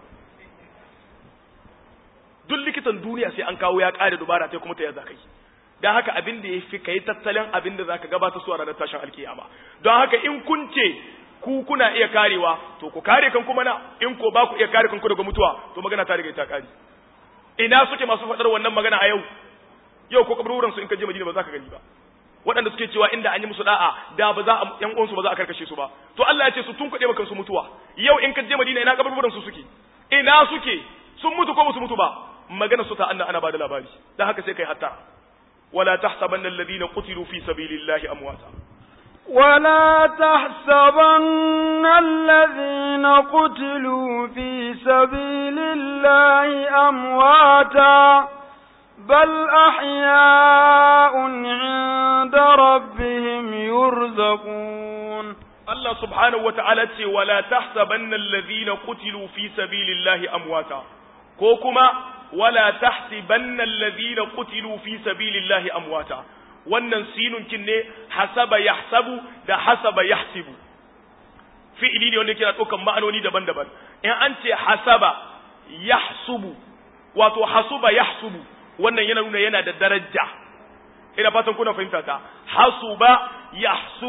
duk likitan duniya sai an kawo ya kare dubara sai kuma ta yaza kai dan haka abin da yafi kai tattalin abin da zaka gabata su a ranar tashin alkiyama don haka in kun ce ku kuna iya karewa to ku kare kan kuma na in ko ba ku iya kare kanku daga mutuwa to magana ta riga ta kare ina suke masu faɗar wannan magana a yau yau ko kaburburan su in ka je Madina ba za ka gani ba waɗanda suke cewa inda an yi musu da'a da ba za a yan uwansu ba za a karkashe su ba to Allah ya ce su tun kuɗe maka su mutuwa yau in ka je Madina ina kaburburan su suke ina suke sun mutu ko musu mutu ba magana su ta anna ana ba da labari dan haka sai kai hatta wala tahsabanna alladhina qutilu fi sabilillahi amwata ولا تحسبن الذين قتلوا في سبيل الله أمواتا بل أحياء عند ربهم يرزقون الله سبحانه وتعالى ولا تحسبن الذين قتلوا في سبيل الله أمواتا كوكما ولا تحسبن الذين قتلوا في سبيل الله أمواتا wannan sinunkin ne hasaba yahsabu da hasaba yahsibu fi'ili ne wanda yake ɗaukan ma'anoni daban-daban in an ce hasaba yahsubu wato hasuba yahsubu wannan yana nuna yana da daraja ina fatan kuna fahimta ta hasuba yahsubu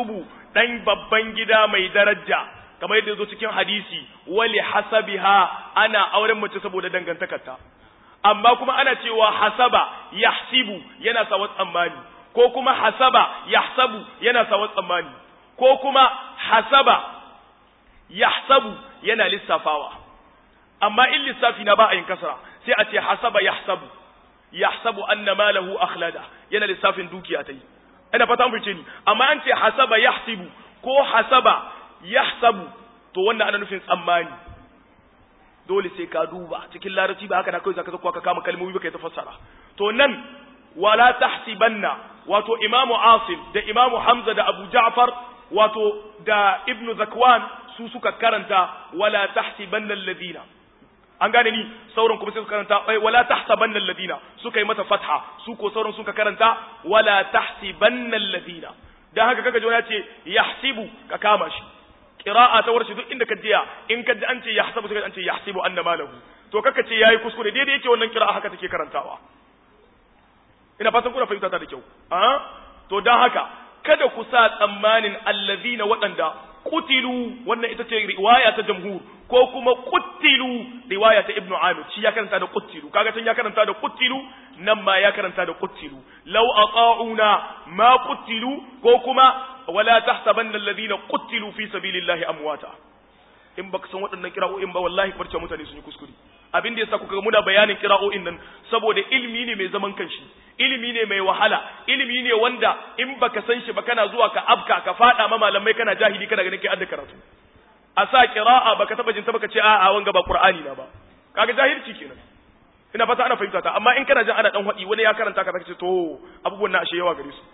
dan babban gida mai daraja kamar yadda zo cikin hadisi wali hasabiha ana auren mace saboda dangantakarta amma kuma ana cewa hasaba yahsibu yana sawa tsammani ko kuma hasaba yahsabu yana sawa tsammani ko kuma hasaba yahsabu yana lissafawa amma in lissafi na ba a yin kasara sai a ce hasaba yahsabu yahsabu anna malahu akhlada yana lissafin dukiya ta yi ina fata mun fice ni amma an ce hasaba yahsibu ko hasaba yahsabu to wannan ana nufin tsammani dole sai ka duba cikin larabci ba haka na kai zaka zakwa ka kama kalmomi ba kai ta fassara to nan wala tahsibanna wato imamu asim da imamu hamza da abu ja'far wato da ibnu zakwan su suka karanta wala tahsibanna alladhina an gane ni sauran kuma sai suka karanta ai wala tahsabanna alladhina suka yi mata fatha su ko sauran suka karanta wala tahsibanna alladhina dan haka kaga jona ce yahsibu ka kama shi qira'a ta warshi duk inda ka jiya in ka ji an ce yahsabu sai an ce yahsibu anna malahu to kaka ce yayi kuskure daidai yake wannan qira'a haka take karantawa ina fatan kuna fahimta ta da kyau a to dan haka kada ku sa tsammanin allazina waɗanda kutilu wannan ita ce riwaya ta jamhur ko kuma kutilu riwaya ta ibnu amir shi ya karanta da kutilu kaga can ya karanta da kutilu nan ma ya karanta da kutilu law ata'una ma kutilu ko kuma wala tahsabanna alladhina qutilu fi sabilillahi amwata in baka san waɗannan kira'o'in ba wallahi barce mutane sun yi kuskure abin da yasa kuka ga muna bayanin kira'o'in nan saboda ilimi ne mai zaman kanshi ilimi ne mai wahala ilimi ne wanda in baka san shi ba kana zuwa ka abka ka fada ma malamai kana jahili kana ganin kai adda karatu a sa qira'a baka taba jin ta baka ce a'a wanga ba qur'ani na ba kaga jahilci kenan ina fata ana fahimta ta amma in kana jin ana dan hadi wani ya karanta ka ce to abubuwan na ashe yawa gare su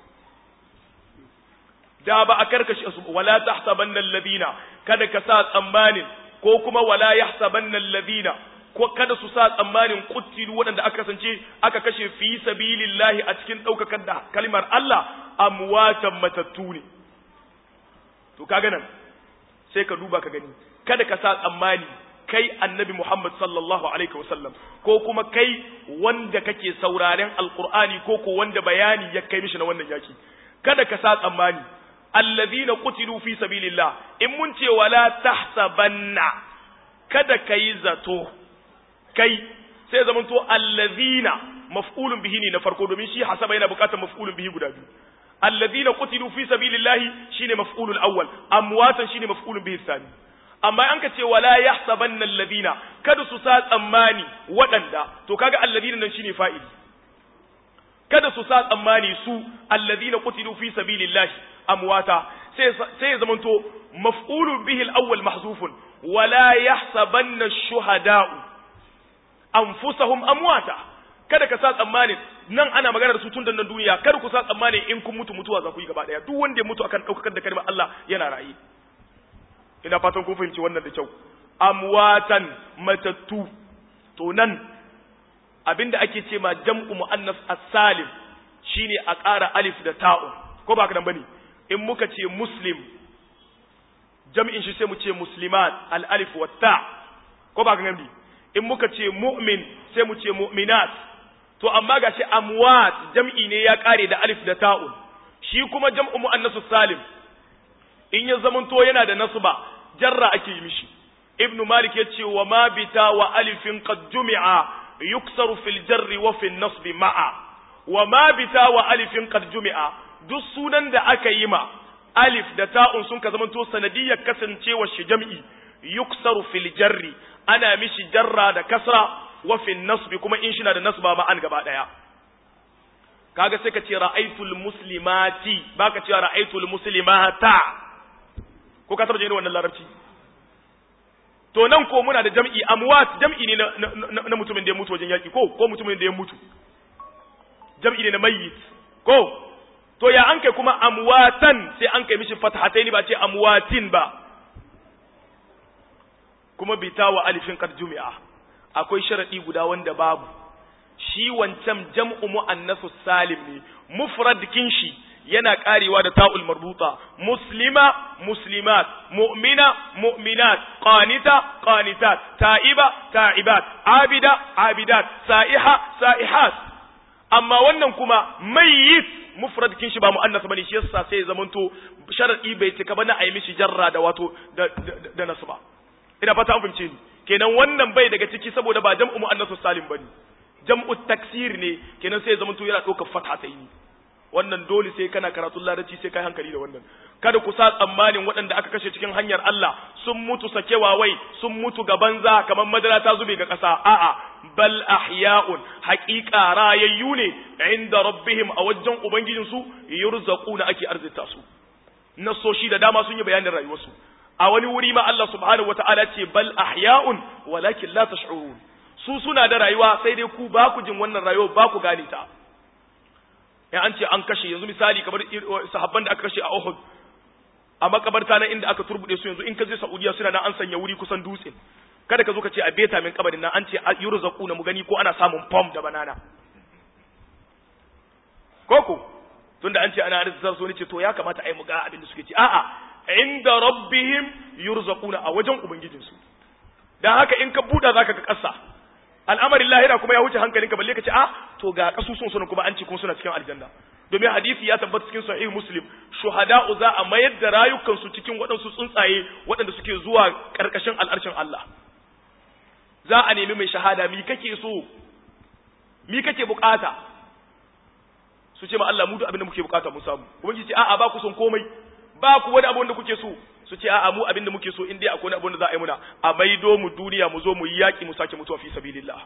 da ba a karkashi su wala tahsabanna alladhina kada ka sa tsammanin ko kuma wala yahsabanna alladhina ko kada su sa tsammanin kuttilu waɗanda aka kasance aka kashe fi sabilillahi a cikin ɗaukakar da kalmar Allah amwatan matattu ne to kaga nan sai ka duba ka gani kada ka sa tsammani kai annabi Muhammad sallallahu alaihi wasallam ko kuma kai wanda kake sauraren alqur'ani ko ko wanda bayani ya kai mishi na wannan yaki kada ka sa tsammani allazina qutilu fi sabilillah in mun ce wala tahsabanna kada kai zato kai sai zamanto allazina maf'ulun bihi ne na farko domin shi hasaba yana bukatar maf'ulun bihi guda biyu allazina qutilu fi sabilillah shine maf'ulul awwal amwatan shine maf'ulun bihi thani amma an ka ce wala yahsabanna allazina kada su sa tsammani waɗanda to kaga allazina nan shine fa'ili kada su sa tsammani su allazina qutilu fi sabilillah amwata sai sai ya zamanto maf'ulun bihi al-awwal mahzufun wala yahsabanna ash-shuhada'u anfusahum amwata kada ka sa tsammanin nan ana magana da su tun da nan duniya kada ku sa tsammanin in kun mutu mutuwa za ku yi gaba daya duk wanda ya mutu akan daukar da kalmar Allah yana rayi ina fatan kun fahimci wannan da kyau amwatan matattu to nan abinda ake ce ma jam'u muannas as-salim shine a ƙara alif da ta'un ko ba ka nan bane in muka ce muslim jam'in shi sai mu ce muslimat al-alif wa ta ko ba ka nan bi in muka ce mu'min sai mu ce mu'minat to amma gashi amwat jam'i ne ya kare da alif da ta'un shi kuma jam'u muannasu salim in ya zamanto yana da nasba jarra ake yi mishi ibnu malik yace wa ma bita wa alifin qad jumi'a yuksaru fil jarri wa fil nasbi ma'a wa ma bita wa alifin qad jumi'a duk sunan da aka yi ma alif da ta'un sun ka zamanto sanadiyyar kasancewar shi jam'i yuksaru fil jarri ana mishi jarra da kasra wa fil nasbi kuma in shina da nasba ma an gaba daya kaga sai ka ce ra'aytul muslimati baka ce ra'aytul muslimata ko ka taba jin wannan larabci to nan ko muna da jam'i amwat jam'i ne na, na, na mutumin da ya mutu wajen yaki ko ko mutumin da ya mutu jam'i ne na mayyit ko to ya an kai kuma amwatan sai an kai mishi fathataini ba ce amwatin ba kuma bita wa alifin qad jumi'a akwai sharadi guda wanda babu shi wancan jam'u muannasu salim ne mufrad kin shi yana karewa da ta'ul marbuta muslima muslimat mu'mina mu'minat qanita qanitat ta'iba ta'ibat abida abidat sa'iha sa'ihat amma wannan kuma mayyit mufrad kin shi ba muannas bane shi yasa sai ya zamanto sharadi bai cika ba na ayi mishi jarra da wato da da nasba ina fata an fahimce ni kenan wannan bai daga ciki saboda ba jam'u muannasus salim bane jam'u taksir ne kenan sai ya zamanto yana ɗaukar fatha ta yi wannan dole sai kana karatun larabci sai kai hankali da wannan kada ku sa tsammanin waɗanda aka kashe cikin hanyar Allah sun mutu sakewa wai sun mutu ga banza kamar madara ta zube ga ƙasa a'a bal ahya'un haqiqa rayayyu ne inda rabbihim a wajen ubangijin su yurzaquna ake arzita su nasoshi da dama sun yi bayanin rayuwarsu a wani wuri ma Allah subhanahu wataala ce bal ahya'un walakin la tash'urun su suna da rayuwa sai dai ku ba ku jin wannan rayuwa ba ku gane ta in an ce an kashe yanzu misali kamar sahabban da aka kashe a Uhud a makabarta na inda aka turbude su yanzu in ka je Saudiya suna nan an sanya wuri kusan dutse kada ka zo ka ce a beta min kabarin nan an ce yurzaquna mu gani ko ana samun pom da banana koko tunda an ce ana arzikar so ne ce to ya kamata ai mu ga abin da suke ci a'a inda rabbihim yurzaquna a wajen ubangijinsu dan haka in ka buda zaka ga kasa al'amarin lahira kuma ya wuce hankalinka balle ka ce a to ga kasusun suna kuma an ce kuma suna cikin aljanna domin hadisi ya tabbata cikin sahih muslim shuhada'u za a mayar da rayukansu cikin waɗansu tsuntsaye waɗanda suke zuwa ƙarƙashin al'arshin Allah za a nemi mai shahada mi kake so mi kake bukata su ce ma Allah mu duk abin da muke bukata mu samu ubangiji ce a'a ba ku son komai ba ku wani abu wanda kuke so su ce a'a mu abin da muke so in dai akwai wani abu da za a yi muna a maido mu duniya mu zo mu yi yaƙi mu sake mutuwa fi sabilillah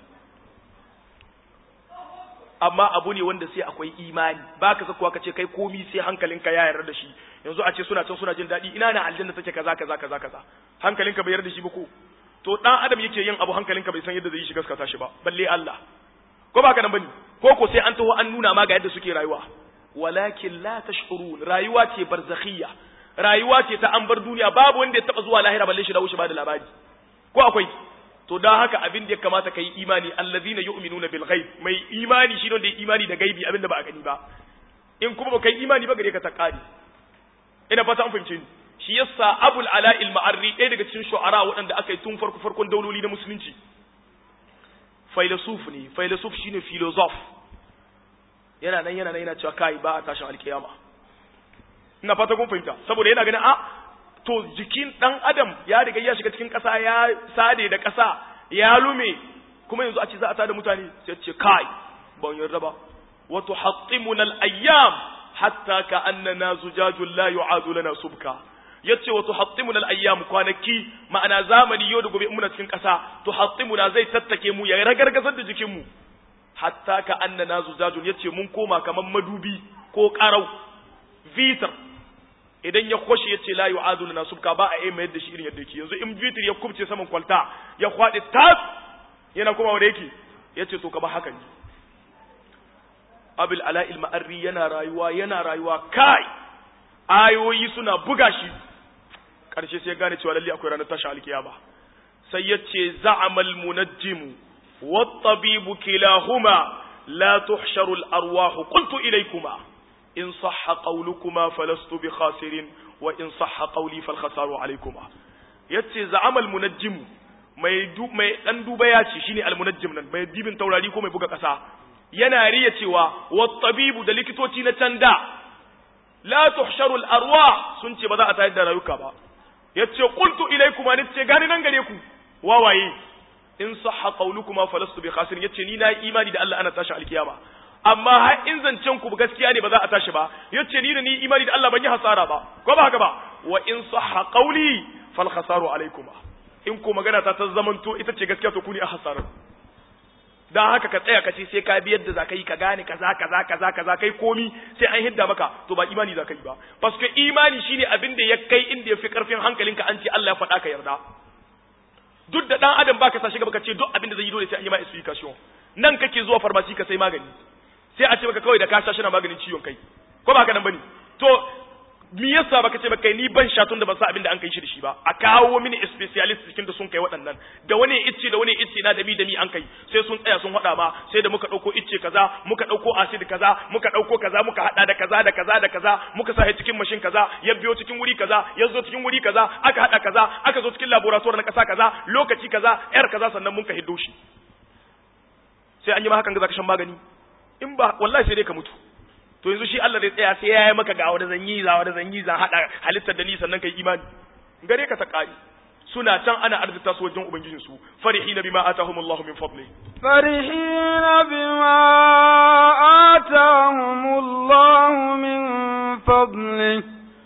amma abu ne wanda sai akwai imani ba ka zakuwa ka ce kai komi sai hankalinka ya yarda da shi yanzu a ce suna can suna jin daɗi ina na aljanna take kaza kaza kaza kaza hankalinka bai yarda da shi ba ko to dan adam yake yin abu hankalinka bai san yadda zai yi shi gaskata shi ba balle Allah ko ba ka nan bane ko ko sai an taho an nuna ma ga yadda suke rayuwa walakin la tashurun rayuwa ce barzakhiyya rayuwa ce ta an bar duniya babu wanda ya taba zuwa lahira balle shi da wuce ba da labari ko akwai to dan haka abin da ya kamata kai imani allazina yu'minuna bil ghaib mai imani shi ne da imani da gaibi abin da ba a gani ba in kuma ba kai imani ba gare ka ta kare ina fata an fahimce ni shi yasa abul ala al ma'arri ɗaya daga cikin shu'ara waɗanda aka yi tun farko farkon dauloli na musulunci filosof ne filosof shine philosoph yana nan yana nan yana cewa kai ba a tashin alkiyama ina fata kun fahimta saboda yana ganin a to jikin dan adam ya riga ya shiga cikin ƙasa ya sade da ƙasa ya lume kuma yanzu a ce za a tada mutane sai ce kai ban yarda ba wa tuhattimuna al-ayyam hatta ka annana zujajul la yu'adu lana subka yace wa tuhattimuna al-ayyam kwanaki ma'ana zamani yau da gobe muna cikin ƙasa tuhattimuna zai tattake mu ya ragargazar da jikin mu hatta ka annana zujajul yace mun koma kaman madubi ko qarau vitar idan ya kwashe ya ce la yu'adu lana subka ba a yi mayar da shi irin yadda yake yanzu in vitir ya kubce saman kwalta ya kwaɗe tas yana kuma wanda yake ya ce to ka ba haka ne abil ala'il ma'arri yana rayuwa yana rayuwa kai ayoyi suna buga shi ƙarshe sai gane cewa lalle akwai ranar tashi alkiyama sai ya ce za'amal munajjimu wat-tabibu kilahuma la tuhsharu al-arwahu qultu ilaykuma in sahha qawlukuma falastu bi khasirin wa in sahha qawli fal khasaru alaykuma yace za'amal munajjim mai du mai dan duba ya ce shine al munajjim nan mai dibin taurari ko mai buga kasa yana riya cewa wat tabibu da likitoci na canda la tuhsharu al arwah sun ce ba za a tayar da rayuka ba yace qultu ilaykuma ni ce gani nan gare ku wawaye in sahha qawlukuma falastu bi khasirin yace ni na imani da Allah ana tashi alkiyama amma har in zancen ku gaskiya ne ba za a tashi ba yace ni da ni imani da Allah ban yi hasara ba ko ba haka ba wa in sahha qawli fal khasaru alaykuma in ko magana ta ta zamanto ita ce gaskiya to ku ne a hasarar dan haka ka tsaya ka ce sai ka bi yadda za ka yi ka gane kaza kaza kaza kaza kai komi sai an hidda maka to ba imani za ka yi ba paske imani shine abin da ya kai inda ya fi karfin hankalinka an ce Allah ya faɗa ka yarda duk da dan adam baka sa shi gaba ka ce duk abin da zai yi dole sai an yi ma explication nan kake zuwa farmasi ka sai magani sai a ce maka kawai da ka sha shina maganin ciwon kai ko ba haka nan bane to me yasa baka ce baka ni ban sha tun da ban sa abin da an kai shi da shi ba a kawo mini specialist cikin da sun kai waɗannan da wani icce da wani icce na da mi da mi an kai sai sun tsaya sun haɗa ma sai da muka ɗauko icce kaza muka ɗauko acid kaza muka ɗauko kaza muka haɗa da kaza da kaza da kaza muka sa cikin mashin kaza ya biyo cikin wuri kaza ya zo cikin wuri kaza aka haɗa kaza aka zo cikin laboratoire na ƙasa kaza lokaci kaza yar kaza sannan mun ka hiddo shi sai an yi ma hakan ga zaka shan magani in ba wallahi sai dai ka mutu to yanzu shi Allah zai tsaya sai ya yi maka ga wanda zan yi za wanda zan yi za hada halittar da ni sannan kai imani gare ka ta kari suna can ana arzita su wajen ubangijin su farihina bima atahumullahu min fadli farihina bima atahumullahu min fadli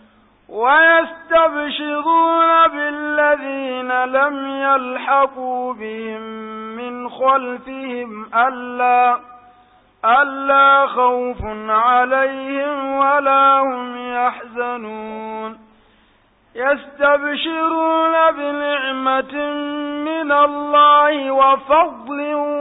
ويستبشرون بالذين لم يلحقوا بهم من خلفهم ألا ألا خوف عليهم ولا هم يحزنون يستبشرون بنعمة من الله وفضل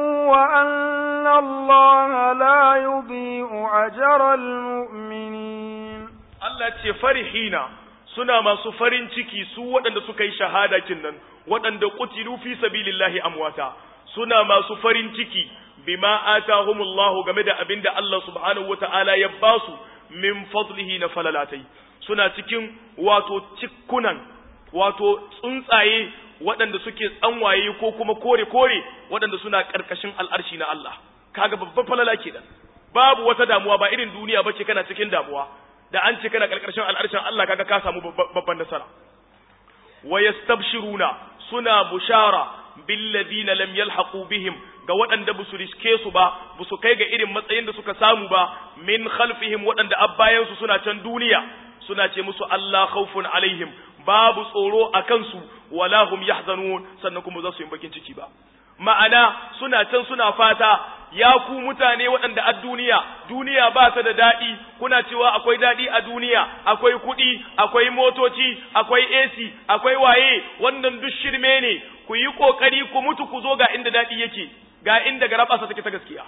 وأن الله لا يضيء أجر المؤمنين الله فرحين suna masu farin ciki su waɗanda suka yi shahada kinnan waɗanda qutilu fi sabilillahi amwata suna masu farin ciki bima atahumullahu game da abinda Allah subhanahu wata'ala ya basu min fadlihi na falalatai suna cikin wato cikkunan wato tsuntsaye waɗanda suke tsanwaye ko kuma kore kore waɗanda suna ƙarƙashin al'arshi na Allah kaga babban falala kenan babu wata damuwa ba irin duniya bace kana cikin damuwa da an ce kana ƙarƙashin al'arshin Allah kaga ka samu babban nasara wa yastabshiruna suna bushara billadina lam yalhaqu bihim ga waɗanda ba su riske su ba ba su kai ga irin matsayin da suka samu ba min khalfihim waɗanda abbayan su suna can duniya suna ce musu Allah khawfun alaihim babu tsoro a kansu wala hum yahzanun sannan kuma za su yi bakin ciki ba ma'ana suna can suna fata ya ku mutane waɗanda a duniya duniya ba ta da daɗi kuna cewa akwai daɗi a duniya akwai kuɗi akwai motoci akwai AC akwai waye wannan duk shirme ne ku yi ƙoƙari ku mutu ku zo ga inda daɗi yake ga inda garabasa take ta gaskiya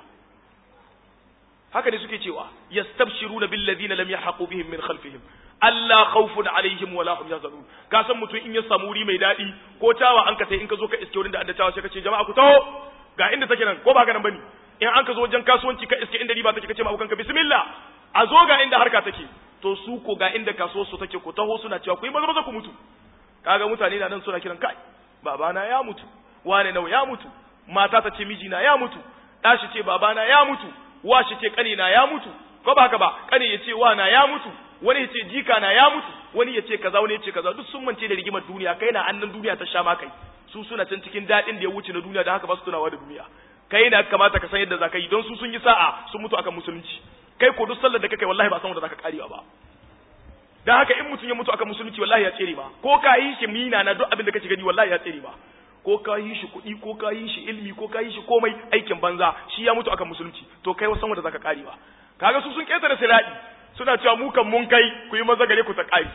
haka ne suke cewa yastabshiruna bil ladina lam yahqu bihim min khalfihim alla khawfun alaihim wala hum yahzanun ka san mutum in ya samu wuri mai daɗi ko tawa an ka sai in ka zo ka iske wurin da an tawa sai ka ce jama'a ku taho ga inda take nan ko ba haka nan bane in an ka zo wajen kasuwanci ka iske inda riba take kace ma abokan ka bismillah a zo ga inda harka take to su ko ga inda kasuwar su take ku taho suna cewa ku yi maza maza ku mutu kaga mutane na nan suna kiran kai babana ya mutu wane nawa ya mutu mata ta ce mijina ya mutu ɗashi ce babana ya mutu wa shi ce kanina ya mutu ko ba haka ba kani ya ce wa na ya mutu wani ya ce jika na ya mutu wani ya ce kaza wani ya ce kaza duk sun mance da rigimar duniya kai na annan duniya ta sha ma kai su suna can cikin daɗin da ya wuce na duniya da haka ba su tunawa da duniya kai na kamata ka san yadda za ka yi don su sun yi sa'a sun mutu akan musulunci kai ko duk sallar da kake wallahi ba san wanda zaka karewa ba dan haka in mutum ya mutu akan musulunci wallahi ya tsere ba ko ka yi shi mina na duk abin da kake gani wallahi ya tsere ba ko ka yi shi kuɗi ko ka yi shi ilmi ko ka yi shi komai aikin banza shi ya mutu akan musulunci to kai wasan wanda zaka karewa kaga su sun ketare siradi suna cewa mu kan mun kai ku yi maza gare ku ta kai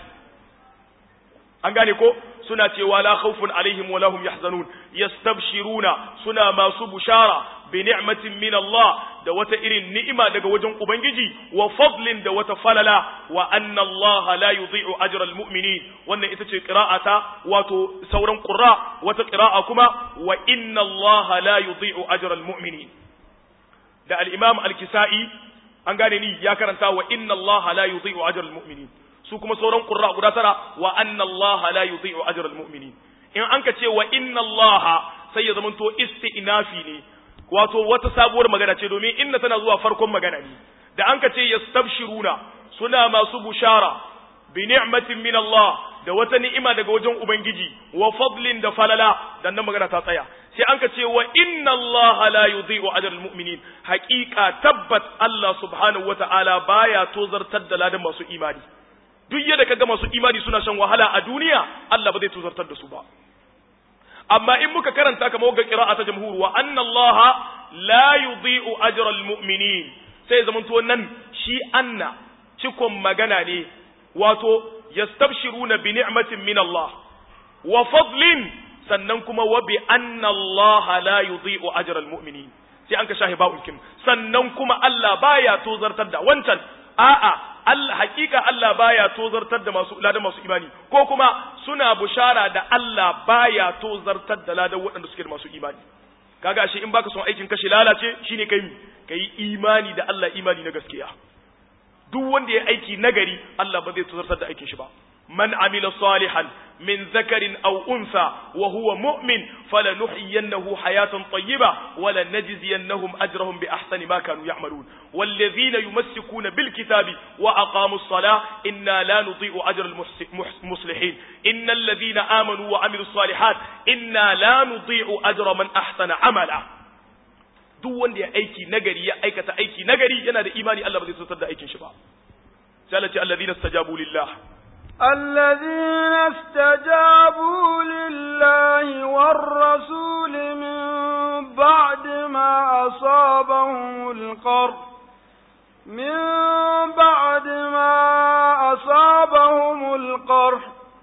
an gane ko suna cewa la khawfun alaihim wa lahum yahzanun yastabshiruna suna masu bushara bi ni'matin min Allah da wata irin ni'ima daga wajen ubangiji wa fadlin da wata falala wa anna Allah la yudhi'u ajra almu'minin wannan ita ce qira'ata wato sauran qurra wata qira'a kuma wa inna Allah la yudhi'u ajra almu'minin da al-imam al-kisa'i an gane ni ya karanta wa inna Allah la yudhi'u ajra almu'minin su kuma sauran qurra guda tara wa anna Allah la yudhi'u ajra almu'minin in an ka ce wa inna Allah sai ya zamanto isti'nafi ne wato wata sabuwar magana ce domin inna tana zuwa farkon magana ne da an ka ce yastabshiruna suna masu bushara bi ni'matin min Allah da wata ni'ima daga wajen ubangiji wa fadlin da falala dan nan magana ta tsaya sai an ka ce wa inna Allah la yudhi'u ajra almu'minin haqiqa tabbat Allah subhanahu wata'ala baya tozartar da ladan masu imani duk yadda kaga masu imani suna shan wahala a duniya Allah ba zai tozartar da su ba amma in muka karanta kamar ga qira'a ta jamhur wa anna Allah la yudhi'u ajra almu'minin sai zaman to nan shi anna cikon magana ne wato yastabshiruna bi ni'matin min Allah wa fadlin sannan kuma wa bi anna Allah la yudhi'u ajra almu'minin sai an ka shahi ba'un kin sannan kuma Allah baya tozartar da wancan a'a Allah hakika Allah baya tozartar da masu ladan masu imani ko kuma suna bushara da Allah baya tozartar da ladan waɗanda suke da masu imani kaga shi in baka son aikin kashi lalace shine kai kai imani da Allah imani na gaskiya duk wanda ya aiki nagari Allah ba zai tozartar da aikin shi ba man amila salihan من ذكر أو أنثى وهو مؤمن فلنحيينه حياة طيبة ولنجزينهم أجرهم بأحسن ما كانوا يعملون والذين يمسكون بالكتاب وأقاموا الصلاة إنا لا نضيء أجر المصلحين إن الذين آمنوا وعملوا الصالحات إنا لا نضيء أجر من أحسن عملا duk wanda ya aiki nagari ya aikata aiki nagari yana da imani Allah ba zai sautar da aikin shi ba sai Allah ce alladhina istajabu lillah الذين استجابوا لله والرسول من بعد ما أصابهم القرح من بعد ما أصابهم القرح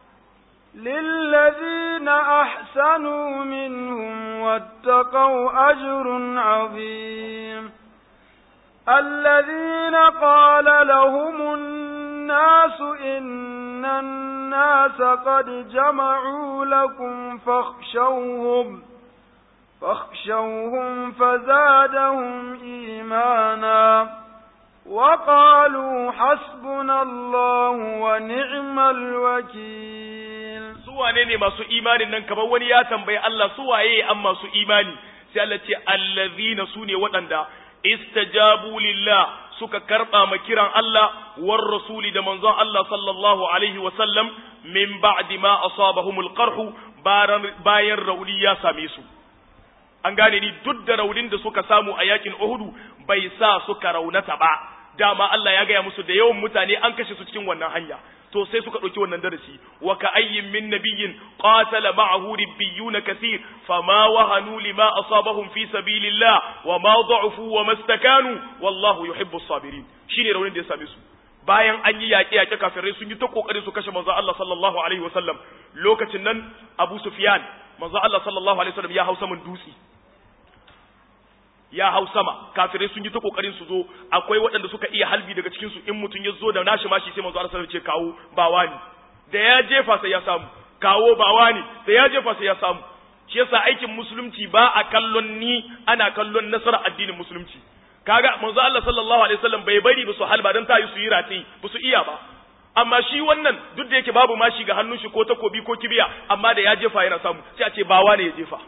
للذين أحسنوا منهم واتقوا أجر عظيم الذين قال لهم الناس إن الناس قد جمعوا لكم فاخشوهم فاخشوهم فزادهم إيمانا وقالوا حسبنا الله ونعم الوكيل suwane ne masu imanin nan kamar wani ya tambayi Allah suwaye an masu imani sai Allah ce allazina sune waɗanda istajabu lillah suka karba ma kiran Allah war rasuli da manzon Allah sallallahu alaihi wa sallam min ba'di ma asabahumul qarhu bayan rauni ya same su an gane ni duk da raunin da suka samu a yakin Uhudu bai sa suka raunata ba dama Allah ya gaya musu da yawan mutane an kashe su cikin wannan hanya to sai suka ɗauki wannan darasi wa ka ayyin min nabiyyin qatala ma'ahu ribbiyuna kathir fama wahanu lima asabahum fi sabilillah wa ma da'ufu wa mastakanu wallahu yuhibbu as-sabirin shine raunin da ya same su bayan an yi yaƙe yaƙe kafirai sun yi ta kokarin su kashe manzo Allah sallallahu alaihi wasallam lokacin nan Abu Sufyan manzo Allah sallallahu alaihi wasallam ya hausa mun dutse ya hau sama kafirai sun yi ta kokarin su zo akwai waɗanda suka iya halbi daga cikin su in mutum ya zo da nashi mashi sai manzo Allah sallallahu alaihi wasallam ce kawo ba wani da ya jefa sai ya samu kawo ba wani da ya jefa sai ya samu shi yasa aikin musulunci ba a kallon ni ana kallon nasara addinin musulunci kaga manzo Allah sallallahu alaihi wasallam bai bari ba su halba dan ta yi su yi rati ba su iya ba amma shi wannan duk da yake babu mashi ga hannun shi ko takobi ko kibiya amma da ya jefa yana samu sai a ce ba wani ya jefa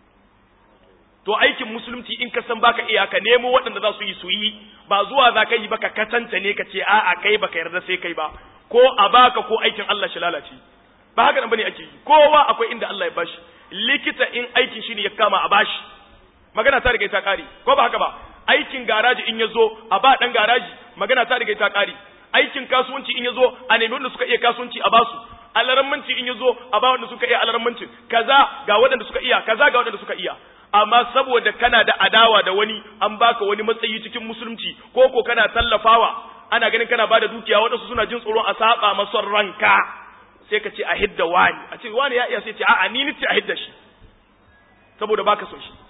to aikin musulunci in ka san baka iya ka nemo waɗanda za su yi su yi ba zuwa za ka yi baka katanta ne ka ce a'a kai baka yarda sai kai ba ko a baka ko aikin Allah shi lalace ba haka nan bane ake yi kowa akwai inda Allah ya bashi likita in aikin shi ne ya kama a bashi magana ta riga ta kare ko ba haka ba aikin garaji in ya zo a ba dan garaji magana ta riga ta kare aikin kasuwanci in ya zo a nemi wanda suka iya kasuwanci a basu alarammanci in ya zo a ba wanda suka iya alarammancin kaza ga waɗanda suka iya kaza ga waɗanda suka iya amma saboda kana da adawa da wani an baka wani matsayi cikin musulunci ko ko kana tallafawa ana ganin kana bada dukiya waɗansu suna jin tsoron a saba masa ranka sai ka ce a hidda wani a ce wani ya iya sai ce a'a ni nace a hidda shi saboda baka son shi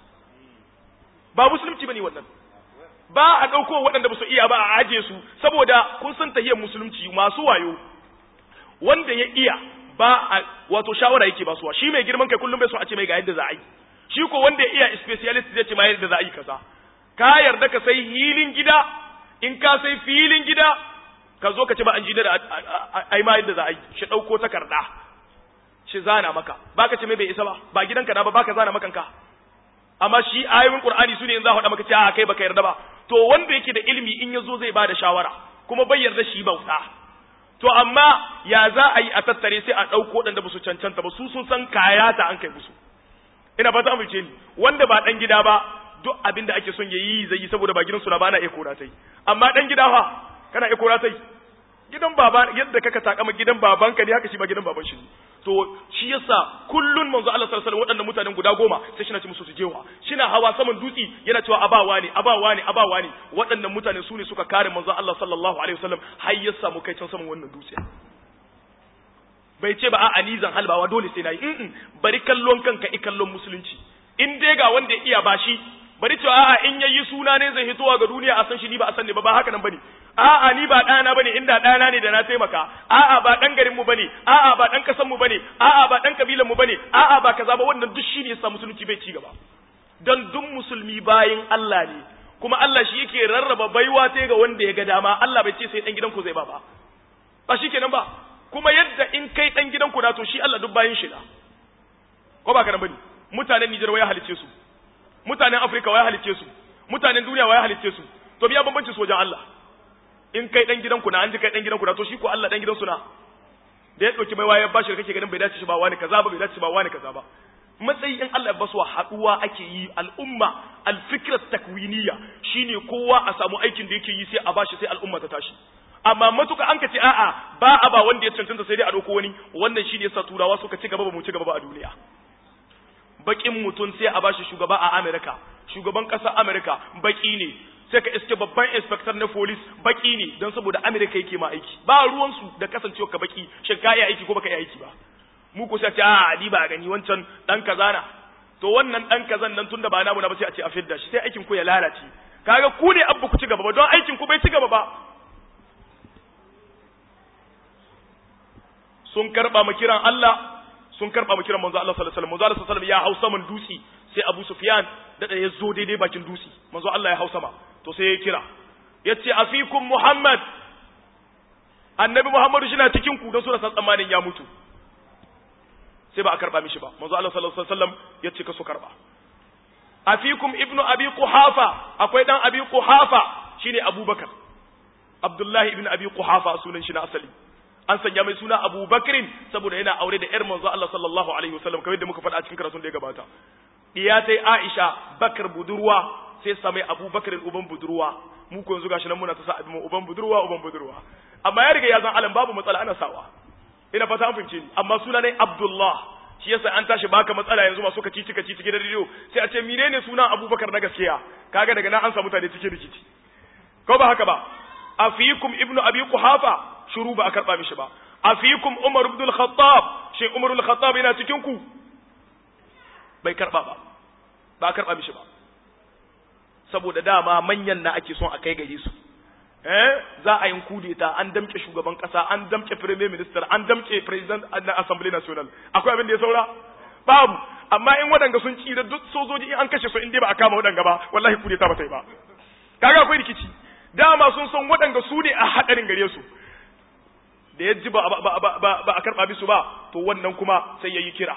ba musulunci bane wannan ba a ɗauko waɗanda ba su iya ba a aje su saboda kun san tahiyar musulunci masu wayo wanda ya iya ba a wato shawara yake ba suwa shi mai girman kai kullum bai so a ce mai ga yadda za a yi shi ko wanda ya iya specialist zai ce ma yadda za a yi kaza ka yarda ka sai hilin gida in ka sai filin gida ka zo ka ce ba an ji da ai ma yadda za a yi shi ɗauko takarda shi zana maka baka ce mai bai isa ba ba gidanka na ba baka zana makanka amma shi ayoyin qur'ani sune in za faɗa maka ce a kai baka yarda ba to wanda yake da ilimi in yazo zai bada shawara kuma bai yarda shi bauta to amma ya za a yi a tattare sai a ɗauko waɗanda ba su cancanta ba su sun san kayata an kai musu ina fata amince ni wanda ba dan gida ba duk abin da ake son ya yi zai yi saboda ba gidansu na ba na iya kora tai amma dan gida fa kana iya kora tai gidan baba yadda kaka takama gidan babanka ne haka shi ba gidan baban shi to shi yasa kullun manzo Allah sallallahu alaihi wasallam waɗannan mutanen guda goma sai shi na ci musu su jewa shina hawa saman dutsi yana cewa abawa ne abawa ne abawa ne waɗannan mutane su ne suka kare manzo Allah sallallahu alaihi wasallam har ya samu kai can saman wannan dutse bai ce ba a ni zan halbawa dole sai nayi in bari kallon kanka i kallon musulunci in dai ga wanda ya iya bashi bari cewa a'a in yayi suna ne zai hitowa ga duniya a san shi ni ba a san ne ba ba haka nan bane a'a ni ba ɗana bane inda ɗana ne da na taimaka a'a ba ɗan garin mu bane a'a ba ɗan kasan mu bane a'a ba ɗan kabilan mu bane a'a ba kaza ba wannan duk shine yasa musulunci bai ci gaba dan duk musulmi bayin Allah ne kuma Allah shi yake rarraba baiwa ta ga wanda ya ga dama Allah bai ce sai dan gidan ku zai ba ba ba shikenan ba kuma yadda in kai dan gidan ku na to shi Allah duk bayin shi da ko ba ka bane mutanen Nijar waya halice su mutanen Afirka waya halice su mutanen duniya waya halice su to biya bambanci su wajen Allah in kai dan gidan ku na an ji kai dan gidan ku na to shi ko Allah dan gidan su na da ya dauki mai waya bashi kake ganin bai dace shi ba wani kaza ba bai dace shi ba wani kaza ba matsayi in Allah ya basu haduwa ake yi al'umma alfikrat takwiniya shine kowa a samu aikin da yake yi sai a bashi sai al'umma ta tashi amma matuka an ka ce a'a ba a ba wanda ya cancanta sai dai a dauko wani wannan shine yasa turawa suka ci gaba ba mu ci gaba ba a duniya bakin mutum sai a bashi shugaba a Amerika shugaban ƙasar Amerika baki ne sai ka iske babban inspector na police baki ne don saboda Amerika yake ma aiki ba ruwansu da kasancewa ka baki shin ka yi aiki ko baka yi aiki ba mu ko sai a ce a ni ba gani wancan dan kaza na to wannan dan kazan nan tunda ba namu na ba sai a ce a fidda shi sai aikin ku ya lalace kaga ku ne abba ku ci gaba ba don aikin ku bai ci gaba ba sun karba mu kiran Allah sun karba mu kiran manzo Allah sallallahu alaihi wasallam manzo Allah sallallahu alaihi wasallam ya hausa man dusi sai Abu Sufyan da da ya zo daidai bakin dusi manzo Allah ya hausa ma to sai ya kira yace afikum Muhammad annabi Muhammadu shi na cikin ku don suna san tsammanin ya mutu sai ba a karba mishi ba manzo Allah sallallahu alaihi wasallam yace ka su karba afikum ibnu abi quhafa akwai dan abi quhafa shine Abubakar Abdullahi ibn abi quhafa sunan shi na asali an sanya mai suna Abu Bakrin saboda yana aure da ƴar manzo Allah sallallahu alaihi wasallam kamar yadda muka faɗa a cikin karatun da ya gabata diya tai Aisha Bakar budurwa sai sa mai Abu Bakrin uban budurwa mu ko yanzu gashi nan muna ta sa abin uban budurwa uban budurwa amma ya riga ya zan alam babu matsala ana sawa ina fata an fahimce ni amma suna ne Abdullah shi yasa an tashi baka matsala yanzu masu kaci cika ci cikin rediyo sai a ce menene sunan Abubakar na gaskiya kaga daga nan an samu mutane cikin rikici ko ba haka ba afikum ibnu abi quhafa shuru ba a karɓa mishi ba a fikum umar ibn al-khattab shi umar al-khattab yana cikin ku bai karɓa ba ba a karɓa mishi ba saboda dama manyan na ake son a kai gare su eh za a yi kudeta an damke shugaban kasa an damke premier minister an damke president na assembly national akwai abin da ya saura babu amma in wadanga sun ci da duk sojoji in an kashe su in dai ba a kama wadanga ba wallahi kudeta ba ta yi ba kaga akwai rikici dama sun san wadanga su ne a hadarin gare su da ya ji ba a karɓa bisu ba to wannan kuma sai ya yi kira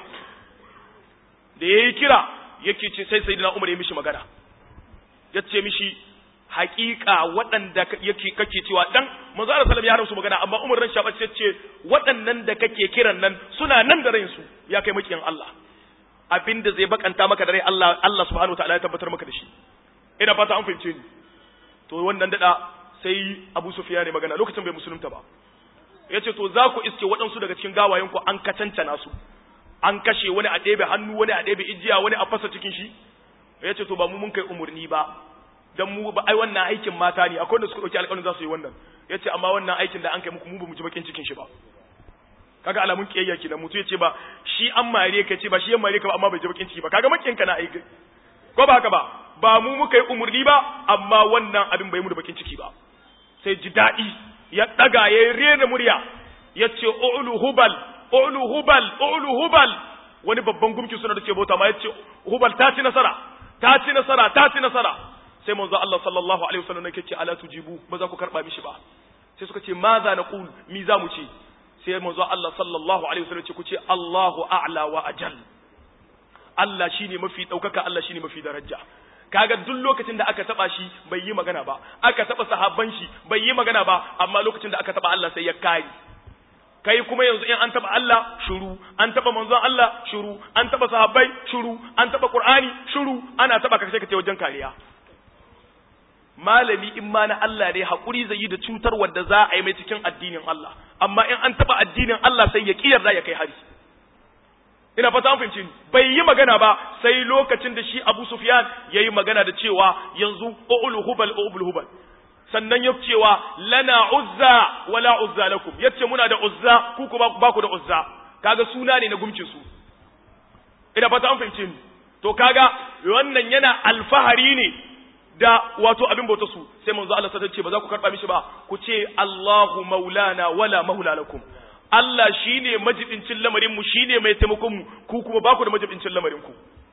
da ya yi kira yake ce sai sai umar ya mishi magana ya ce mishi hakika waɗanda yake kake cewa dan manzo Allah sallallahu ya musu magana amma umar ran shabace ya ce waɗannan da kake kiran nan suna nan da ransu ya kai makiyan Allah abinda zai bakanta maka da rai Allah Allah subhanahu wataala ya tabbatar maka da shi ina fata an fahimce ni to wannan dada sai Abu Sufyan ne magana lokacin bai musulunta ba ya ce to za ku iske waɗansu daga cikin gawayenku an kacancana su an kashe wani a ɗebe hannu wani a ɗebe ijiya wani a fasa cikin shi ya ce to ba mu mun kai umarni ba dan mu ba ai wannan aikin mata ne akwai wanda suka ɗauki alƙawarin za su yi wannan ya ce amma wannan aikin da an kai muku mu ba mu ji bakin cikin shi ba kaga alamun kiyayya kenan mutu ya ce ba shi an mare ka ce ba shi ya mare ka ba amma bai ji bakin ciki ba kaga makin ka na aiki ko ba haka ba ba mu muka yi umarni ba amma wannan abin bai mu da bakin ciki ba sai ji daɗi ya ɗaga ya rena murya ya ce ulu hubal ulu hubal ulu hubal wani babban gumki suna da ke bauta ma ya ce hubal ta ci nasara ta ci nasara ta ci nasara sai manzo Allah sallallahu alaihi wasallam yake ce ala tujibu ba za ku karba mishi ba sai suka ce ma za na qul mi za mu ce sai manzo Allah sallallahu alaihi wasallam ce ku ce Allahu a'la wa ajal Allah shine mafi daukaka Allah shine mafi daraja kaga duk lokacin da aka taba shi bai yi magana ba aka taba sahabban shi bai yi magana ba amma lokacin da aka taba Allah sai ya kare kai kuma yanzu in an taba Allah shuru an taba manzon Allah shuru an taba sahabbai shuru an taba Qur'ani shuru ana taba ka sai ka ce wajen kariya malami in ma na Allah ne hakuri zai yi da cutar wanda za a yi mai cikin addinin Allah amma in an taba addinin Allah sai ya kiyar ya kai hari ina fata an fahimci bai yi magana ba sai lokacin da shi Abu Sufyan yayi magana da cewa yanzu ul hubal ul hubal sannan ya cewa lana uzza wala uzza lakum yace muna da uzza ku kuma ba ku da uzza kaga suna ne na gumcin su ina fata an fahimci ni to kaga wannan yana alfahari ne da wato abin bauta su sai manzo Allah sai ce ba za ku karba mishi ba ku ce Allahu maulana wala maula lakum Allah shi ne majibincin lamarinmu shi ne mai taimakonmu ku kuma ba ku da majibincin lamarinku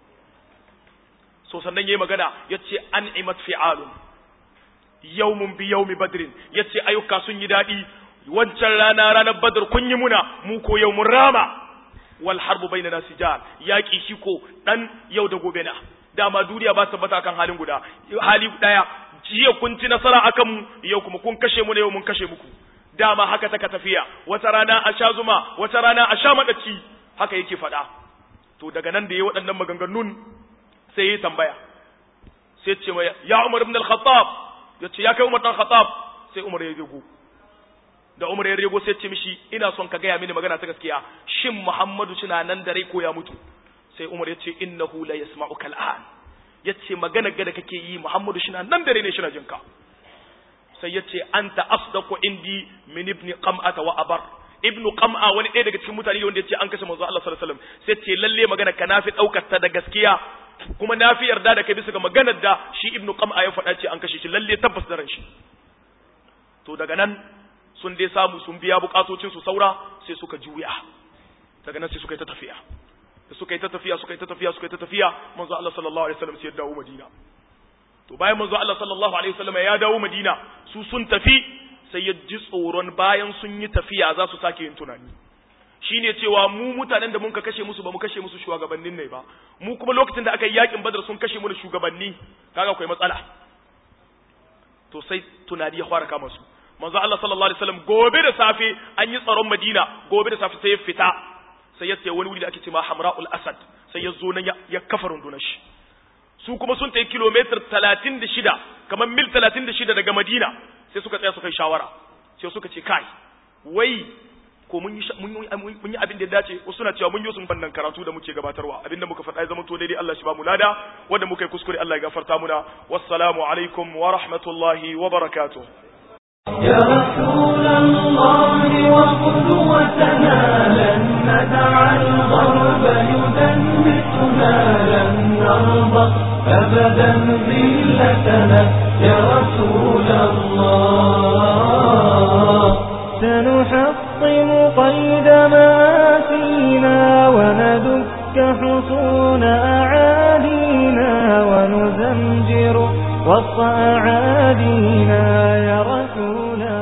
so sannan ya yi magana ya ce an imat fi'alun yaumun bi yaumi badrin ya ce ayyuka sun yi daɗi wancan rana ranar badar kun yi muna mu ko yau mun rama wal harbu bainana sijal yaki shi ko dan yau da gobe na dama duniya ba tabbata kan halin guda hali daya jiya kun ci nasara akan mu yau kuma kun kashe mu ne yau mun kashe muku dama haka taka tafiya wata rana a sha zuma wata rana a sha madaci haka yake faɗa to daga nan da yayi waɗannan maganganun sai ya tambaya sai ce mai ya Umar ibn al-Khattab yace ya kai Umar dan Khattab sai Umar ya rego da Umar ya rego sai ce mishi ina son ka gaya mini magana ta gaskiya shin Muhammadu suna nan da rai ko ya mutu sai Umar ya ce innahu la yasma'uka al'an yace magana ga da kake yi Muhammadu suna nan da rai ne shi na jinka sai yace anta asdaqu indi min ibn qam'ata wa abar ibnu qam'a wani ɗaya daga cikin mutane wanda yace an kashe manzo Allah sallallahu alaihi wasallam sai ce lalle magana ka nafi daukar ta da gaskiya kuma nafi yarda da kai bisa ga maganar da shi ibnu qam'a ya faɗa ce an kashe shi lalle tabbas da ran shi to daga nan sun dai samu sun biya bukatocin su saura sai suka juya daga nan sai suka yi ta tafiya da suka yi ta tafiya suka yi ta tafiya suka yi ta tafiya manzo Allah sallallahu alaihi wasallam sai ya dawo Madina to bayan manzo Allah sallallahu alaihi wasallam ya dawo Madina su sun tafi sai ya ji tsoron bayan sun yi tafiya za su sake yin tunani shine cewa mu mutanen da mun ka kashe musu ba mu kashe musu shugabannin ne ba mu kuma lokacin da aka yi yakin Badar sun kashe mu da shugabanni kaga akwai matsala to sai tunani ya fara kama su manzo Allah sallallahu alaihi wasallam gobe da safe an yi tsaron Madina gobe da safe sai ya fita sai ya tsaye wani wuri da ake cewa Hamra'ul Asad sai ya zo nan ya kafa rundunar shi su kuma sun tayi kilometer 36 kamar mil 36 daga Madina sai suka tsaya suka yi shawara sai suka ce kai wai ko mun yi mun yi abin da ya dace wasu suna cewa mun yi sun fannin karatu da muke gabatarwa abinda muka faɗa ya zama to daidai Allah shi ba mu lada wanda muka yi kuskure Allah ya gafarta muna wassalamu alaikum wa rahmatullahi wa barakatuh يا رسول الله وقدوتنا لن ندع الغرب يدنسنا لن نرضى أبدا ذلتنا يا رسول الله سنحطم قيد ما فينا وندك حصون أعادينا ونزمجر وسط أعادينا يا رسول